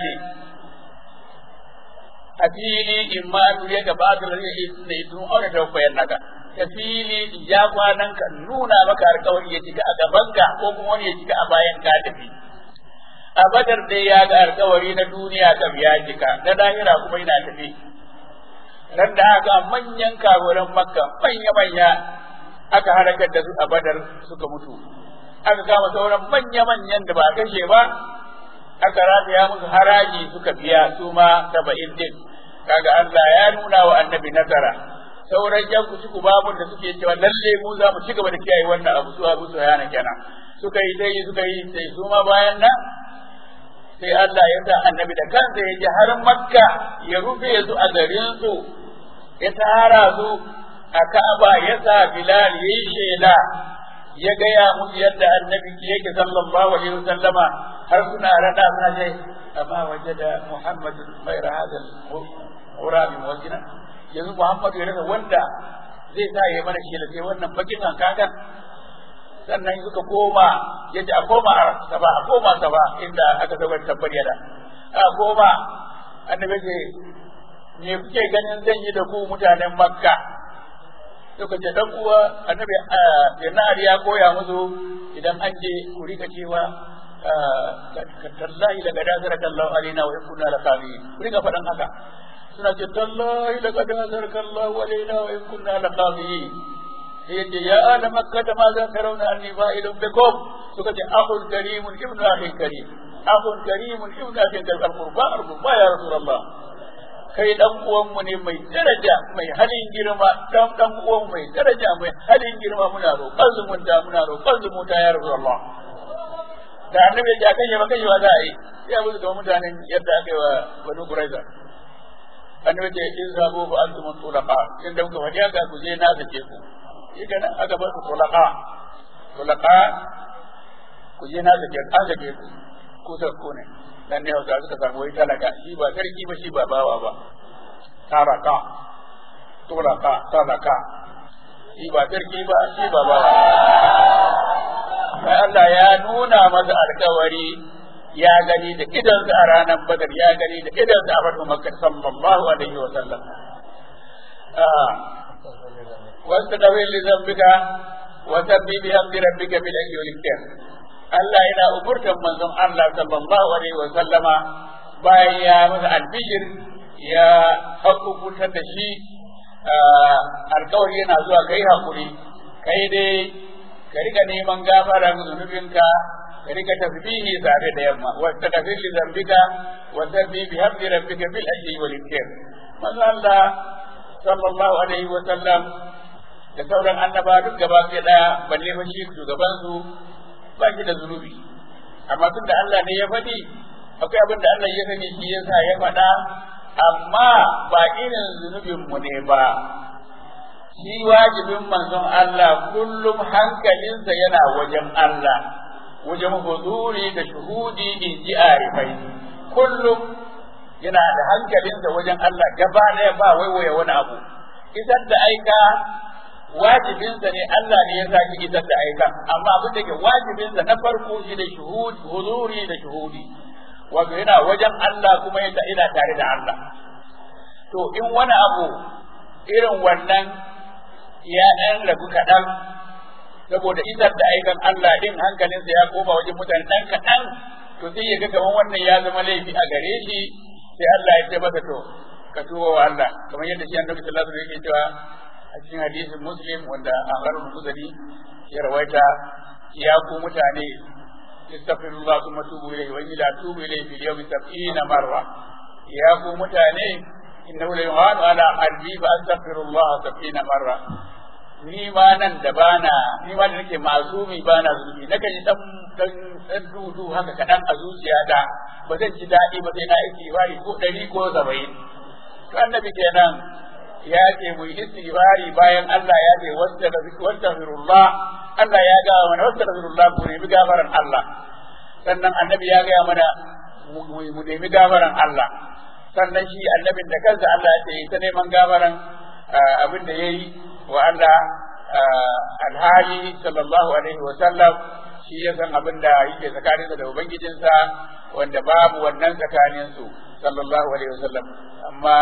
a fili in ma nuriya ga ba da rage da idan aure da koyar naka ta fili in ja kwanan ka nuna maka alƙawari ya cika a gaban ka ko kuma wani ya cika a bayan ka tafi a badar dai ya ga alƙawari na duniya kam ya cika na lahira kuma yana tafi nan da aka manyan kagoran makka manya manya aka harakar da su a badar suka mutu aka kama sauran manya manyan da ba kashe ba aka rataya musu haraji suka biya su ma saba'in din kaga Allah ya nuna wa annabi nasara sauran yan ku babun da suke cewa lalle mu za mu ci gaba da kiyaye wannan abu su abu su yana kenan suka yi dai suka yi sai su ma bayan nan sai Allah ya sa annabi da kansa ya je har makka ya rufe su a garin su ya tara su a Ka'aba ya sa Bilal yayi shela ya gaya musu yadda annabi yake sallallahu alaihi wasallama har suna rada suna ce amma wajada Muhammadu ghayra hada al-ghurabi wajina yanzu Muhammadu ya rasa wanda zai sa ya mana shi sai wannan bakin hankakan sannan suka koma yace a koma saba a koma saba inda aka zaba tabbariya da a koma annabi ce me kuke ganin zan yi da ku mutanen makka suka ce dan uwa annabi yanar ya koya musu idan an je ku rika cewa tallahi daga dasara kallahu alaina wa kunna la kami ku rika faɗan haka suna ce tallahi daga dasara kallahu alaina wa kunna la kami sai yace ya ala makka ma za ka rauna anni fa'ilun bikum suka ce akhul karimun ibnu akhin karim akhul karimun ibnu akhin karim al-qurba al-qurba ya rasulullah kai dan uwanmu ne mai daraja mai halin girma dan dan uwan mai daraja mai halin girma muna roƙon zumunta muna roƙon zumunta ya rasulullah da annabi ya kai ba kai ba za a yi sai abu da mutanen yadda aka yi wa banu quraiza annabi ya ce in sabo ba antum tulaqa in da kuka faɗi haka ku je na sake ku ita nan aka bar ku tulaqa tulaqa ku je na sake an sake ku ku sa ku ne dan ne hausa suka samu wai talaka shi ba sarki ba shi ba bawa ba taraka tulaka talaka shi ba sarki ba shi ba bawa sai Allah ya nuna masa alkawari ya gani da idansa a ranar badar ya gani da idansa a fatu makka sallallahu alaihi wa sallam wasu da wili zambika wa sabbi bi hamdi rabbika bil ayyi wal Allah yana umurtan manzon Allah sallallahu alaihi wa sallama bayan ya masa albishir ya hakukutar da shi alkawari yana zuwa kai hakuri kai dai ka riga neman gafara ga zunubinka ka riga tasbihi tare da yamma wa tadfir li dhanbika wa sabbi bi hamdi rabbika bil ajli wal ikram manzon Allah sallallahu alaihi wa sallam da sauran annaba duk gaba ɗaya balle fa shi shugaban su ba shi da zunubi amma tun da Allah ne ya faɗi akwai abin da Allah ya sani shi yasa ya faɗa amma ba irin zunubin mu ne ba shi wajibin manzon Allah kullum hankalinsa yana wajen Allah wajen huzuri da shuhudi in ji arifai kullum yana da hankalinsa wajen Allah gaba ɗaya ba waiwaye wani abu isar da aika wajibinsa ne Allah ne ya saki isar da aikan amma abin da ke wajibinsa na farko shi da shuhud huzuri da shuhudi wato yana wajen Allah kuma yana ina tare da Allah to in wani abu irin wannan ya ɗan rabu kaɗan saboda isar da aikan Allah din hankalinsa ya koma wajen mutane ɗan kaɗan to sai ya ga kamar wannan ya zama laifi a gare shi sai Allah ya ce masa to ka tuba wa Allah kamar yadda shi annabi sallallahu alaihi wasallam yake cewa a cikin hadisin muslim wanda Abu Muzali ya rawaita ya ku mutane istaghfirullah thumma tubu ilayhi wa ila tubu ilayhi fil yawmi sab'ina marra ya ku mutane innahu la yuhanu ala qalbi fa astaghfirullah sab'ina marra ni ma nan da bana ni ma da nake mazumi bana zunubi na kan dan dan dan dudu haka kadan a zuciyata ba zan ji daɗi ba sai na istighfari ko ɗari ko saba'in to annabi kenan ya ce mu yi istighfari bayan Allah ya ce wastaghfirullah Allah ya ga mana wastaghfirullah ku nemi gafaran Allah sannan annabi ya ga mana mu nemi gafaran Allah sannan shi annabin da kansa Allah ya ce ta neman gafaran abin da yayi wa Allah alhali sallallahu alaihi wa sallam shi ya san abin da yake tsakaninsa da ubangijinsa wanda babu wannan tsakaninsu sallallahu alaihi wa sallam amma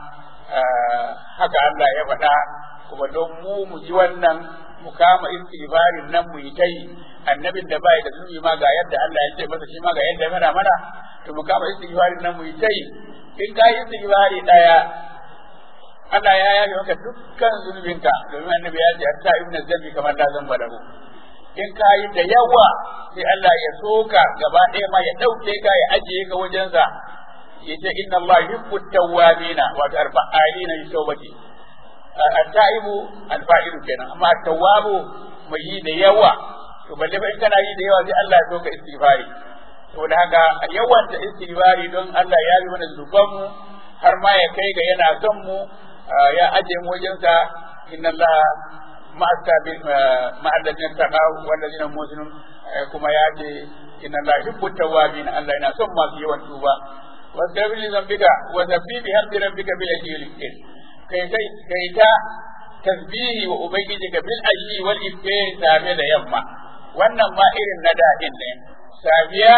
haka Allah ya faɗa kuma don mu mu ji wannan mu kama istighfarin nan mu yi ta yi annabin da bai da zunubi ma ga yadda Allah ya ce masa shi ma ga yadda mana mana to mu kama istighfarin nan mu yi ta yi in ka yi istighfari daya Allah ya yafe maka dukkan zunubinka domin annabi ya ce hatta ibnu zambi kamar da zan bada in ka yi da yawa sai Allah ya soka gaba ɗaya ma ya ɗauke ka ya ajiye ka wajensa yace inna Allah yuhibbu tawwabina wa arba'ina li tawbati at-taibu al-fa'ilu kenan amma at-tawwabu mai yi da yawa to balle fa in kana yi da yawa sai Allah ya soka istighfari saboda haka yawan ta istighfari don Allah ya yi mana zuban mu har ma ya kai ga yana son mu ya aje mu wajensa inna Allah ma'alladin taqaw wallazina muslimun kuma ya ce inna Allah yuhibbu tawwabin Allah yana son masu yawan tuba wastaghfir li dhanbika wa sabbi bi hamdi rabbika bil ajli kai kai kai ta tasbihi wa ubangijika bil ashi wal ifkari safe da yamma wannan ma irin na daɗin ne safiya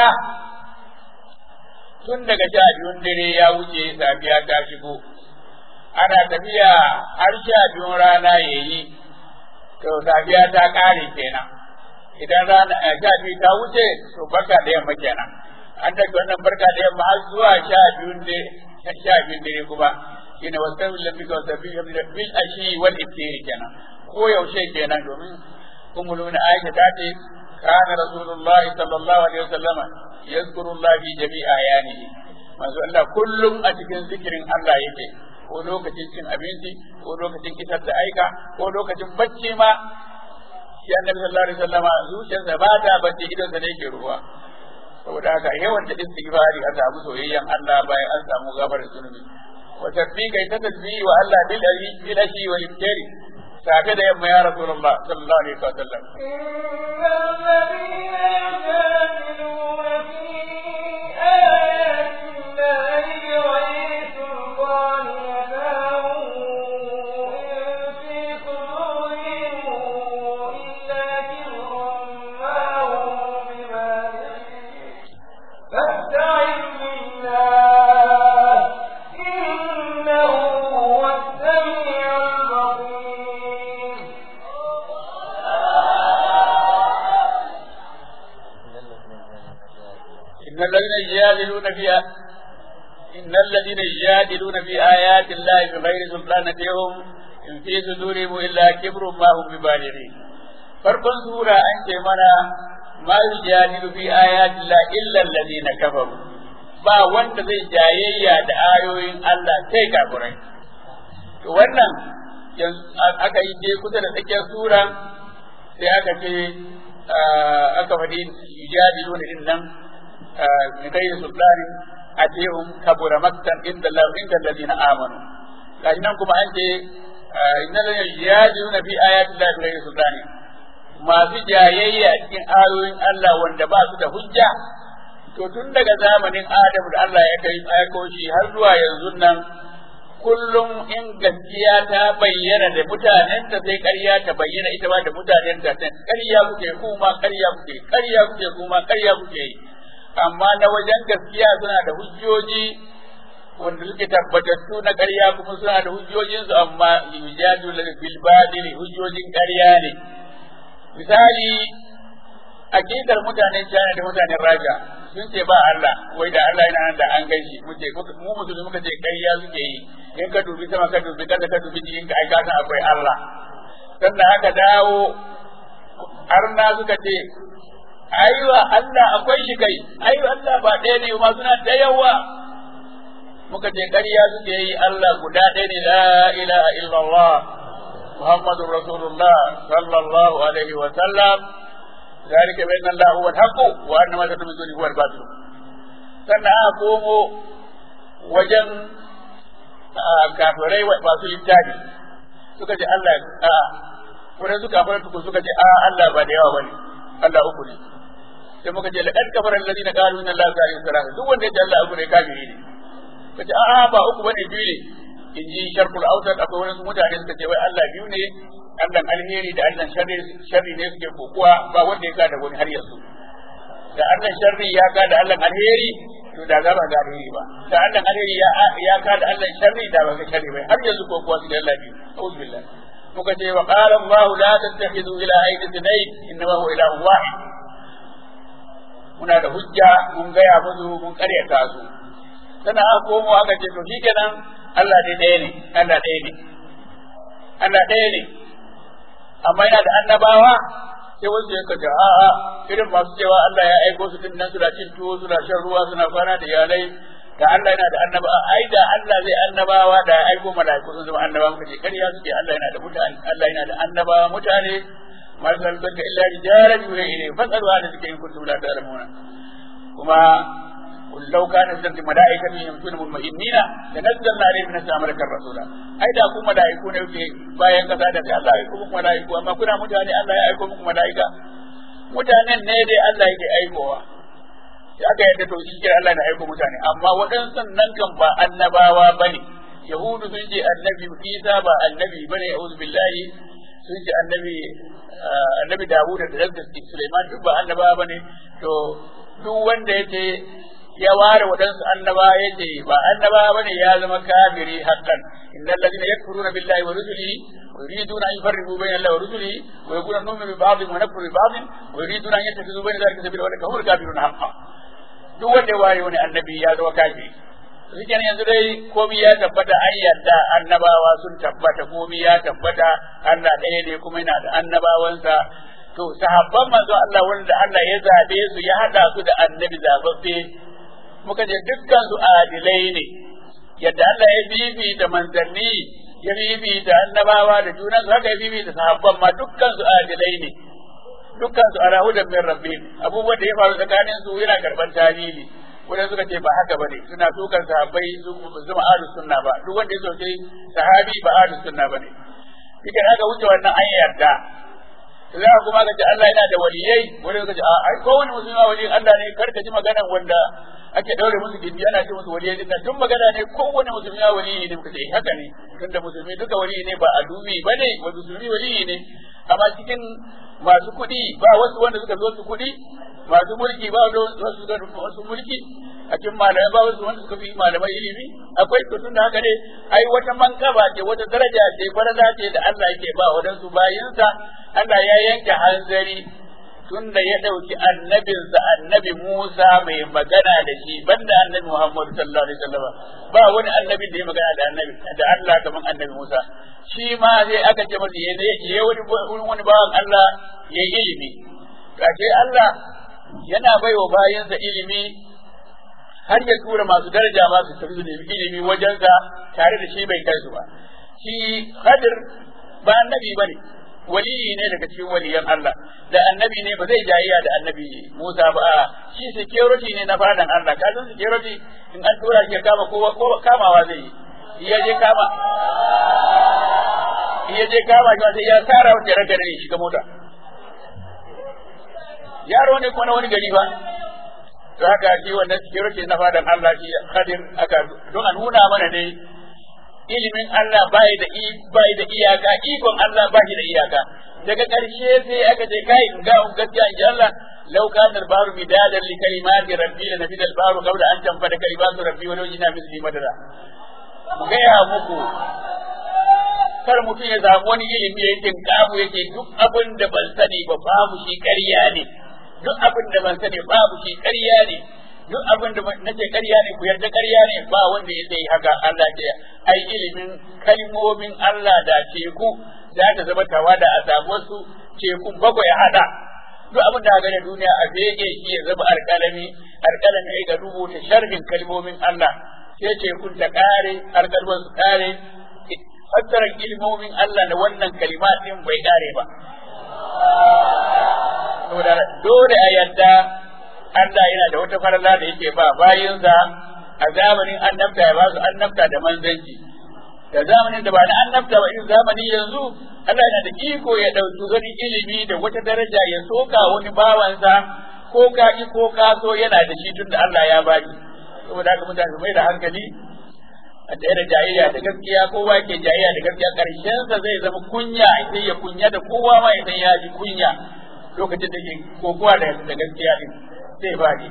tun daga sha biyun dare ya wuce safiya ta shigo ana tafiya har sha biyun rana ya yi to safiya ta ƙare kenan idan rana sha biyu ta wuce to barka da yamma kenan an daga wannan barka da yamma har zuwa sha biyun dare sha biyun dare kuma shine wasan lafika wasabi bil ashi wal iftiri kenan ko yaushe kenan domin ummul aisha ta ce kana rasulullah sallallahu alaihi wasallama yazkuru Allah fi jami'i ayanihi manzo Allah kullum a cikin zikirin Allah yake ko lokacin cin abinci ko lokacin kisar da aika ko lokacin bacci ma shi annabi sallallahu alaihi wasallama zuciyarsa ba ta bacci idan sa ne yake ruwa saboda haka yawan da istighfari a samu soyayyen Allah bayan an samu gafarar zunubi wa tasbiqa ta tasbihi wa Allah bil ali bil ashi wal iftari safe da yamma ya rasulullah sallallahu alaihi wasallam إن الذين يجادلون في إن الذين يجادلون في آيات الله بغير سلطان أتيهم إن في صدورهم إلا كبر ما هم ببالغين farkon sura an ce mana ma yujadilu fi ayati la illa alladhina kafaru ba wanda zai jayayya da ayoyin Allah sai kafirai to wannan aka yi je kusa da tsakiyar sura sai aka ce aka faɗi yujadiluna din nan من غير سلطان أتيهم كبر مقتا عند الله عند الذين آمنوا لكن كما أنت إن الذين يجادلون في آيات الله بغير سلطان masu jayayya cikin ayoyin Allah wanda ba su da hujja to tun daga zamanin Adamu da Allah ya kai aiko shi har zuwa yanzu nan kullum in gaskiya ta bayyana da mutanen ta sai ƙarya ta bayyana ita ba da mutanen ta ƙarya kuke kuma ƙarya kuke ƙarya kuke kuma ƙarya kuke yi amma na wajen gaskiya suna da hujjoji wanda suke tabbatattu na ƙarya kuma suna da hujjojinsu amma yujadu bil badili hujjojin ƙarya ne misali akidar mutanen China da mutanen Raja sun ce ba Allah wai da Allah yana nan da an gaishe mu ce mu musulmi muka ce ƙarya suke yi in ka dubi sama ka dubi kasa ka dubi jikin ka ai ka san akwai Allah sannan haka dawo arna suka ce aiwa Allah akwai shi kai aiwa Allah ba ɗaya ne ma suna da yawa muka ce ƙarya suke yi Allah guda ɗaya ne la ilaha illallah Muhammadur Rasulullah sallallahu alaihi wa sallam ذلك بأن الله هو الحق وأن ما تدعون من دونه هو الباطل sannan aka komo wajen kafirai masu littafi suka ce Allah a wurin suka fara tuku suka ce a Allah ba da yawa bane Allah uku ne sai muka ce laqad kafara alladhina qalu inna allaha salisu salasa duk wanda ya ce Allah uku ne kafiri ne kace a ba uku bane biyu ne in ji sharkul awsat akwai wani mutane suka ce wai Allah biyu ne Allah alheri da Allah sharri sharri ne suke kokuwa ba wanda ya kada wani har yanzu da Allah sharri ya kada Allah alheri to da za ba ga alheri ba da Allah alheri ya ya kada Allah sharri da ba ga sharri ba har yanzu kokuwa su da Allah biyu a'udhu billah muka ce wa qala Allah la tattakhidhu ilahayn ithnayn innama huwa ilahun wahid muna da hujja mun gaya musu mun karyata su sannan aka komo aka ce to shikenan Allah dai ɗaya ne Allah ɗaya ne Allah ɗaya ne amma yana da annabawa sai wasu ya kace a'a irin masu cewa Allah ya aiko su din nan suna cin tuwo suna shan ruwa suna kwana da iyalai da Allah yana da annaba ai da Allah zai annabawa da ya aiko mala'iku sun zama annabawa muka ce kariya suke Allah yana da mutane Allah yana da annabawa mutane ma zalbaka illa rijalan yuha ilayhi fasalu ala zikri in kuntum la ta'lamuna kuma قل لو كان في الملائكة يمشون مطمئنين لنزلنا عليهم من السماء ملكا رسولا ai da ku mala'iku ne kuke bayan kasa da sai Allah ya aiko muku mala'iku amma kuna mutane Allah ya aiko muku mala'ika mutanen ne dai Allah yake aikowa sai aka yadda to shi ke Allah na aiko mutane amma waɗansu nan kan ba annabawa bane yahudu sun ce annabi isa ba annabi bane a'udhu billahi sun ce annabi annabi dawud da da sulaiman duk ba annaba bane to duk wanda yace ya ware waɗansu annaba yace ba annaba bane ya zama kafiri haqqan innal ladina yakfuruna billahi wa rusulihi wa yuriduna an yufarriqu bayna allahi wa rusulihi wa yaquluna nu'minu bi ba'dhin wa nakfuru bi ba'dhin wa yuriduna an yattakhidhu bayna dhalika sabila wa hum kafiruna haqqan duk wanda ya ware wani annabi ya zama kafiri shi yanzu dai komai ya tabbata an yarda annabawa sun tabbata komai ya tabbata Allah ɗaya ne kuma yana da annabawansa to sahabban manzo Allah wanda Allah ya zabe su ya hada su da annabi zababbe muka je dukkan su adilai ne yadda Allah ya bibi da manzanni ya bibi da annabawa da junan su haka ya bibi da sahabban ma dukkan su adilai ne dukkan su ala hudan min rabbihim abubuwan da ya faru tsakanin su yana karban tarihi wanda suka ce ba haka bane suna dukan sahabbai su zama ahlus sunna ba duk wanda ya soke sahabi ba ahlus sunna bane kike haka wuce wannan an yarda za kuma ga Allah yana da waliyai wanda suka ce a ai ko wani musulmi waliyin Allah ne kar ka ji magana wanda ake daure musu gindi ana ce musu waliyai din tun magana ne ko wani musulmi waliyi ne muka ce haka ne tunda musulmi duka waliyi ne ba a dubi bane wa musulmi waliyi ne amma cikin masu kuɗi ba wasu wanda suka zo su kuɗi masu mulki ba wasu suka wasu mulki a cikin malamai ba wasu wanda suka fi malamai ilimi akwai to tun da haka ne ai wata mankaba ce wata daraja ce farada ce da Allah yake ba wadansu bayinsa Allah ya yanke hanzari tun da ya ɗauki annabinsa annabi Musa mai magana da shi banda annabi Muhammadu sallallahu alaihi wasallam ba wani annabi da ya magana da annabi da Allah kamar annabi Musa shi ma sai aka ce masa ya ya wani wani bawan Allah ya yi ilimi kace Allah yana baiwa bayansa ilimi har ya tura masu daraja ma su tafi da ilimi wajensa tare da shi bai kai su ba shi Khadir ba annabi bane waliyi ne daga cikin waliyan Allah da annabi ne ba zai jayayya da annabi Musa ba shi security ne na fadan Allah ka san security in an tura shi ya kama kowa ko kamawa zai yi ya je kama ya je kama shi sai ya tsara wata raga ne shiga mota yaro ne ko na wani gari ba to haka shi wannan security na fadan Allah shi Khadir aka don a nuna mana ne ilimin Allah bai da bai da iyaka ikon Allah bai da iyaka daga ƙarshe sai aka ce kai in ga un gaskiya in ji Allah law kana al-bahru midadan li kalimati rabbi la nafida al-bahru qabla an tanfada kalimatu rabbi wa law jina misli madada gaya muku kar mutum ya samu wani ilimi ya yi kabu yake duk abin da ban sani ba babu shi ƙarya ne duk abin da ban sani babu shi ƙarya ne duk abin da nace ƙarya ne ku yarda ƙarya ne ba wanda ya sai haka Allah ce ai ilimin kalmomin Allah da teku za ta zama tawada a samu wasu tekun bakwai hada duk abin da ga duniya a bege shi ya zama alƙalami alƙalami ai ga rubuta sharhin kalmomin Allah sai tekun ta kare alƙalman su kare fassarar ilmomin Allah da wannan kalimatin bai kare ba dole a yadda Allah yana da wata farala da yake ba bayinsa a zamanin annabta ya ba su annabta da manzanci da zamanin da ba na annabta ba irin zamani yanzu Allah yana da iko ya ɗauki wani ilimi da wata daraja ya soka wani bawansa ko ka ki ko ka so yana da shi tun da Allah ya baki saboda haka mutane su mai da hankali a tsaye da jayayya da gaskiya kowa ke jayayya da gaskiya karshensa zai zama kunya sai ya kunya da kowa ma ya san ya ji kunya lokacin da ke kokowa da gaskiya din zai faɗi.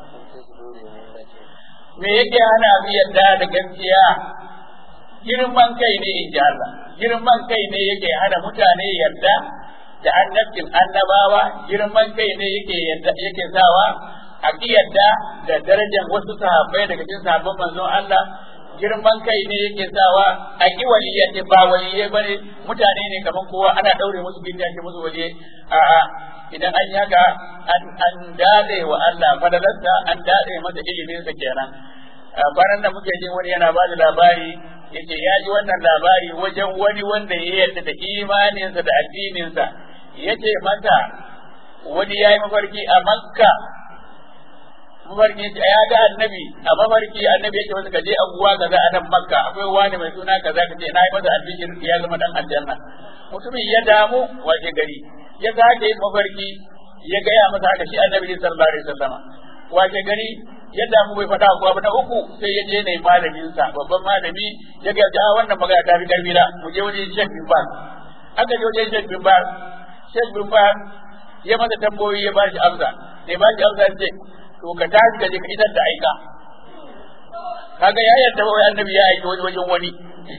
Me yake hana mu yadda da gaskiya girman kai ne in ji Allah, girman kai ne yake hana mutane yadda da annabcin annabawa, girman kai ne yake yadda yake sawa a yadda da darajar wasu sahabbai daga cikin sahabban manzon Allah girman kai ne yake sawa a ki waliyya ce ba waliyai bane mutane ne kaman kowa ana daure musu gindi ake musu waliyai a'a idan an yaga an dade wa Allah fadalarsa an dade masa ilimin sa kenan bayan da muke jin wani yana ba da labari yace ya ji wannan labari wajen wani wanda ya yarda da imaninsa da addininsa yace mata wani yayi mafarki a Makka mafarki ya ga annabi a mafarki annabi yake masa kaje abuwa kaza a nan Makka akwai wani mai suna kaza kace na yi masa albishir ya zama dan aljanna mutumin ya damu wace gari ya sake yin mafarki ya gaya masa haka shi annabi sallallahu alaihi wasallam wace gari yadda mu bai faɗa kuwa ba na uku sai ya je ne malamin sa babban malami ya ga ja wannan magana ta fi karfi da mu je wajen Sheikh bin Baz aka je wajen Sheikh bin Baz Sheikh bin Baz ya masa tambayoyi ya ba shi amsa ne ba shi amsa ce to ka tashi ka je ka idar da aika kaga ya yarda wai annabi ya aiki wani wajen wani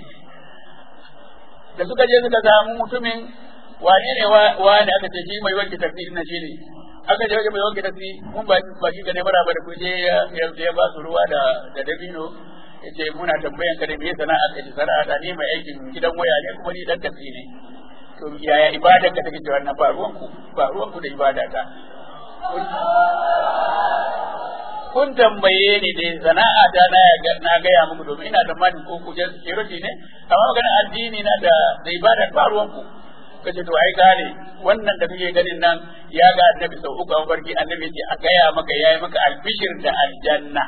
da suka je suka samu mutumin wane ne wane aka ce shi mai wanke tafi na shi ne aka je mai wanke tafi mun ba ba shi ga ne bara ba da kuje ya ya ba su ruwa da da dabino yace muna tambayan ka da me sana'a ka ji sana'a da ni mai aikin gidan waya ne kuma ni dan tafi ne to yaya ibadar ka take cewa na ba ruwan ku ba ruwan ku da ibada ta kun tambaye ni da sana'a ta na na gaya muku domin ina da mani ko kujen security ne amma magana addini na da da ibada ba ruwan ku kace to ai gane wannan da kake ganin nan ya ga annabi sau uku an farki annabi ce a gaya maka yayi maka albishir da aljanna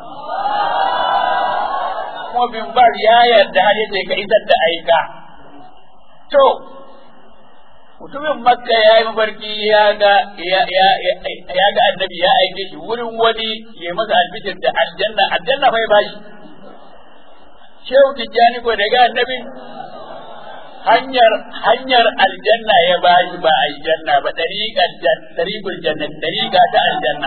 kuma bin bar ya yarda har yace ka isar da aika to mutumin makka ya yi mafarki ya ga ya ga annabi ya aike shi wurin wani ya masa albishir da aljanna aljanna bai bashi shehu tijjani ko da ga annabi hanyar hanyar aljanna ya bashi ba aljanna ba tariqal tariqul janna tariqa ta aljanna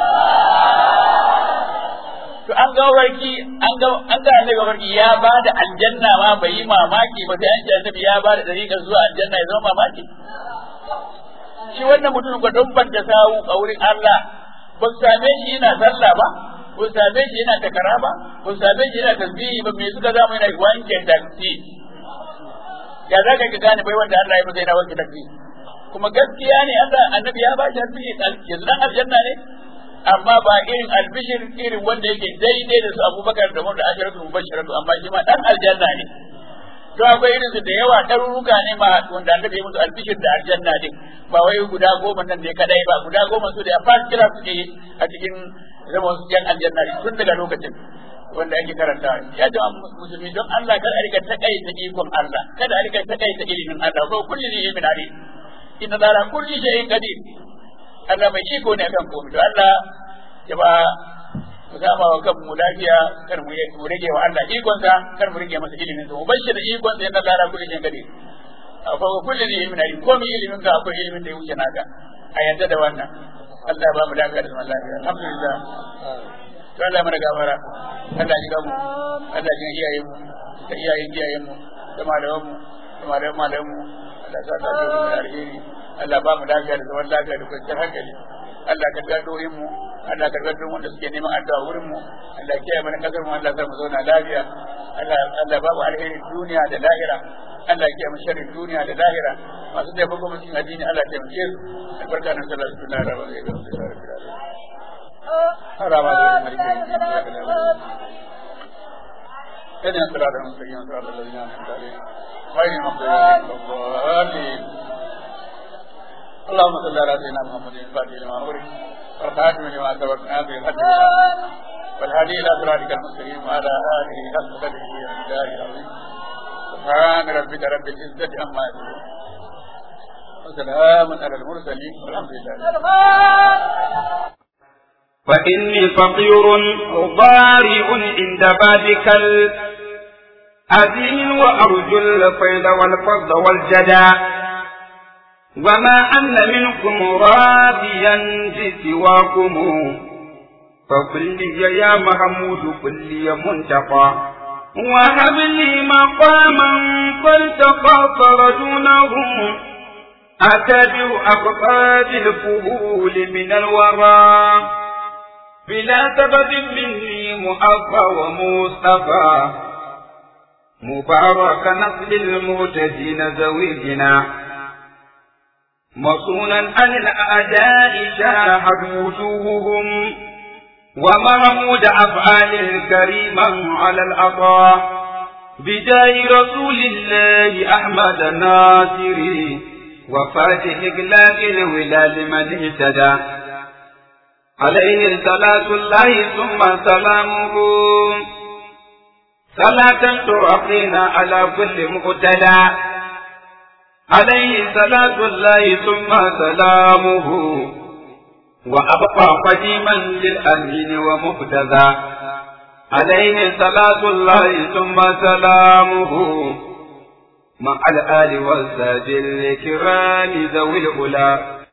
to an ga warki an ga an ga annabi warki ya ba da aljanna ma bai yi mamaki ba sai an ce annabi ya ba da tariqar zuwa aljanna ya zama mamaki shi wannan mutum ko don ban da sawu a wurin Allah ba su same shi yana sallah ba ba su same shi yana takara ba ba su same shi yana tasbihi ba me suka zama yana wanke taksi ya za ka gane bai wanda Allah ya masa yana wanke taksi kuma gaskiya ne Allah annabi ya ba shi tasbihi yanzu dan aljanna ne amma ba irin albishir irin wanda yake daidai da su abubakar da wanda ashiratu mubashiratu amma shi ma dan aljanna ne to akwai irin su da yawa ɗaruruka ne ma wanda annabi ya musu albishir da aljanna din ba wai guda goma nan ne kadai ba guda goma su da ya fara kira suke a cikin zama su yan aljanna tun daga lokacin wanda ake karanta ya jama musulmi don Allah kada a rika takaita ikon Allah kada a rika takaita ilimin Allah ko kulli ne min alim inna ala kulli shay'in qadir Allah mai iko ne akan komai to Allah ya ba mu sama wa kanmu lafiya kar mu rage wa Allah ikonsa kar mu rage masa ilimin sa mu bashi da ikonsa yana lara kullu jin gade akwai kullu ne min alim komai ilimin ka akwai ilimin da ya wuce naka a yadda da wannan Allah ba mu lafiya da zaman lafiya alhamdulillah to Allah mana gafara Allah ji gamu Allah ji iyayen mu da iyayen iyayen mu da malaman mu da malaman malaman mu Allah sa ta ji mu alheri Allah ba mu lafiya da zaman lafiya da kwanciyar hankali Allah ka ga doyin mu Allah ka ga wanda suke neman addu'a wurin mu Allah kiyaye mana kasar mu Allah sa mu zauna lafiya Allah Allah ba mu alheri duniya da lahira Allah kiyaye mu sharrin duniya da lahira masu da bako mu cikin addini Allah ya taimake su albarka nan sallallahu alaihi wa sallam harama da mulki إذن صراط المستقيم صراط الذين أنعمت عليهم غير المغضوب عليهم ولا الضالين اللهم صل على سيدنا محمد الفاتح لما أمرك والخاتم لما سبقنا به الحق والهادي إلى صراطك المستقيم وعلى آله حق قدره ومقداره العظيم سبحان ربك رب العزة عما يصفون وسلام على المرسلين والحمد لله فإني فقير ضارع عند بابك الأذين وأرجو الفيض والفضل والجدى وما أن منكم راضيا بسواكم فقل لي يا محمود قل لي منتقى وهب لي مقاما فالتقى فرجونه أتبع أقطاب الفهول من الورى بلا سبب مني مؤفى ومصطفى مبارك نسل المهتدين زويجنا مصونا عن الأعداء شاهد وجوههم ومحمود أفعال الكريما على العطاء بداي رسول الله أحمد الناصري وفاتح إقلاق الولاد من اهتدى عليه صلاة الله ثم سلامه صلاة تعقينا على كل مقتدى عليه صلاة الله ثم سلامه وأبقى قديما للأمين ومهتدى عليه صلاة الله ثم سلامه مع الآل والساج الكرام ذوي الأولى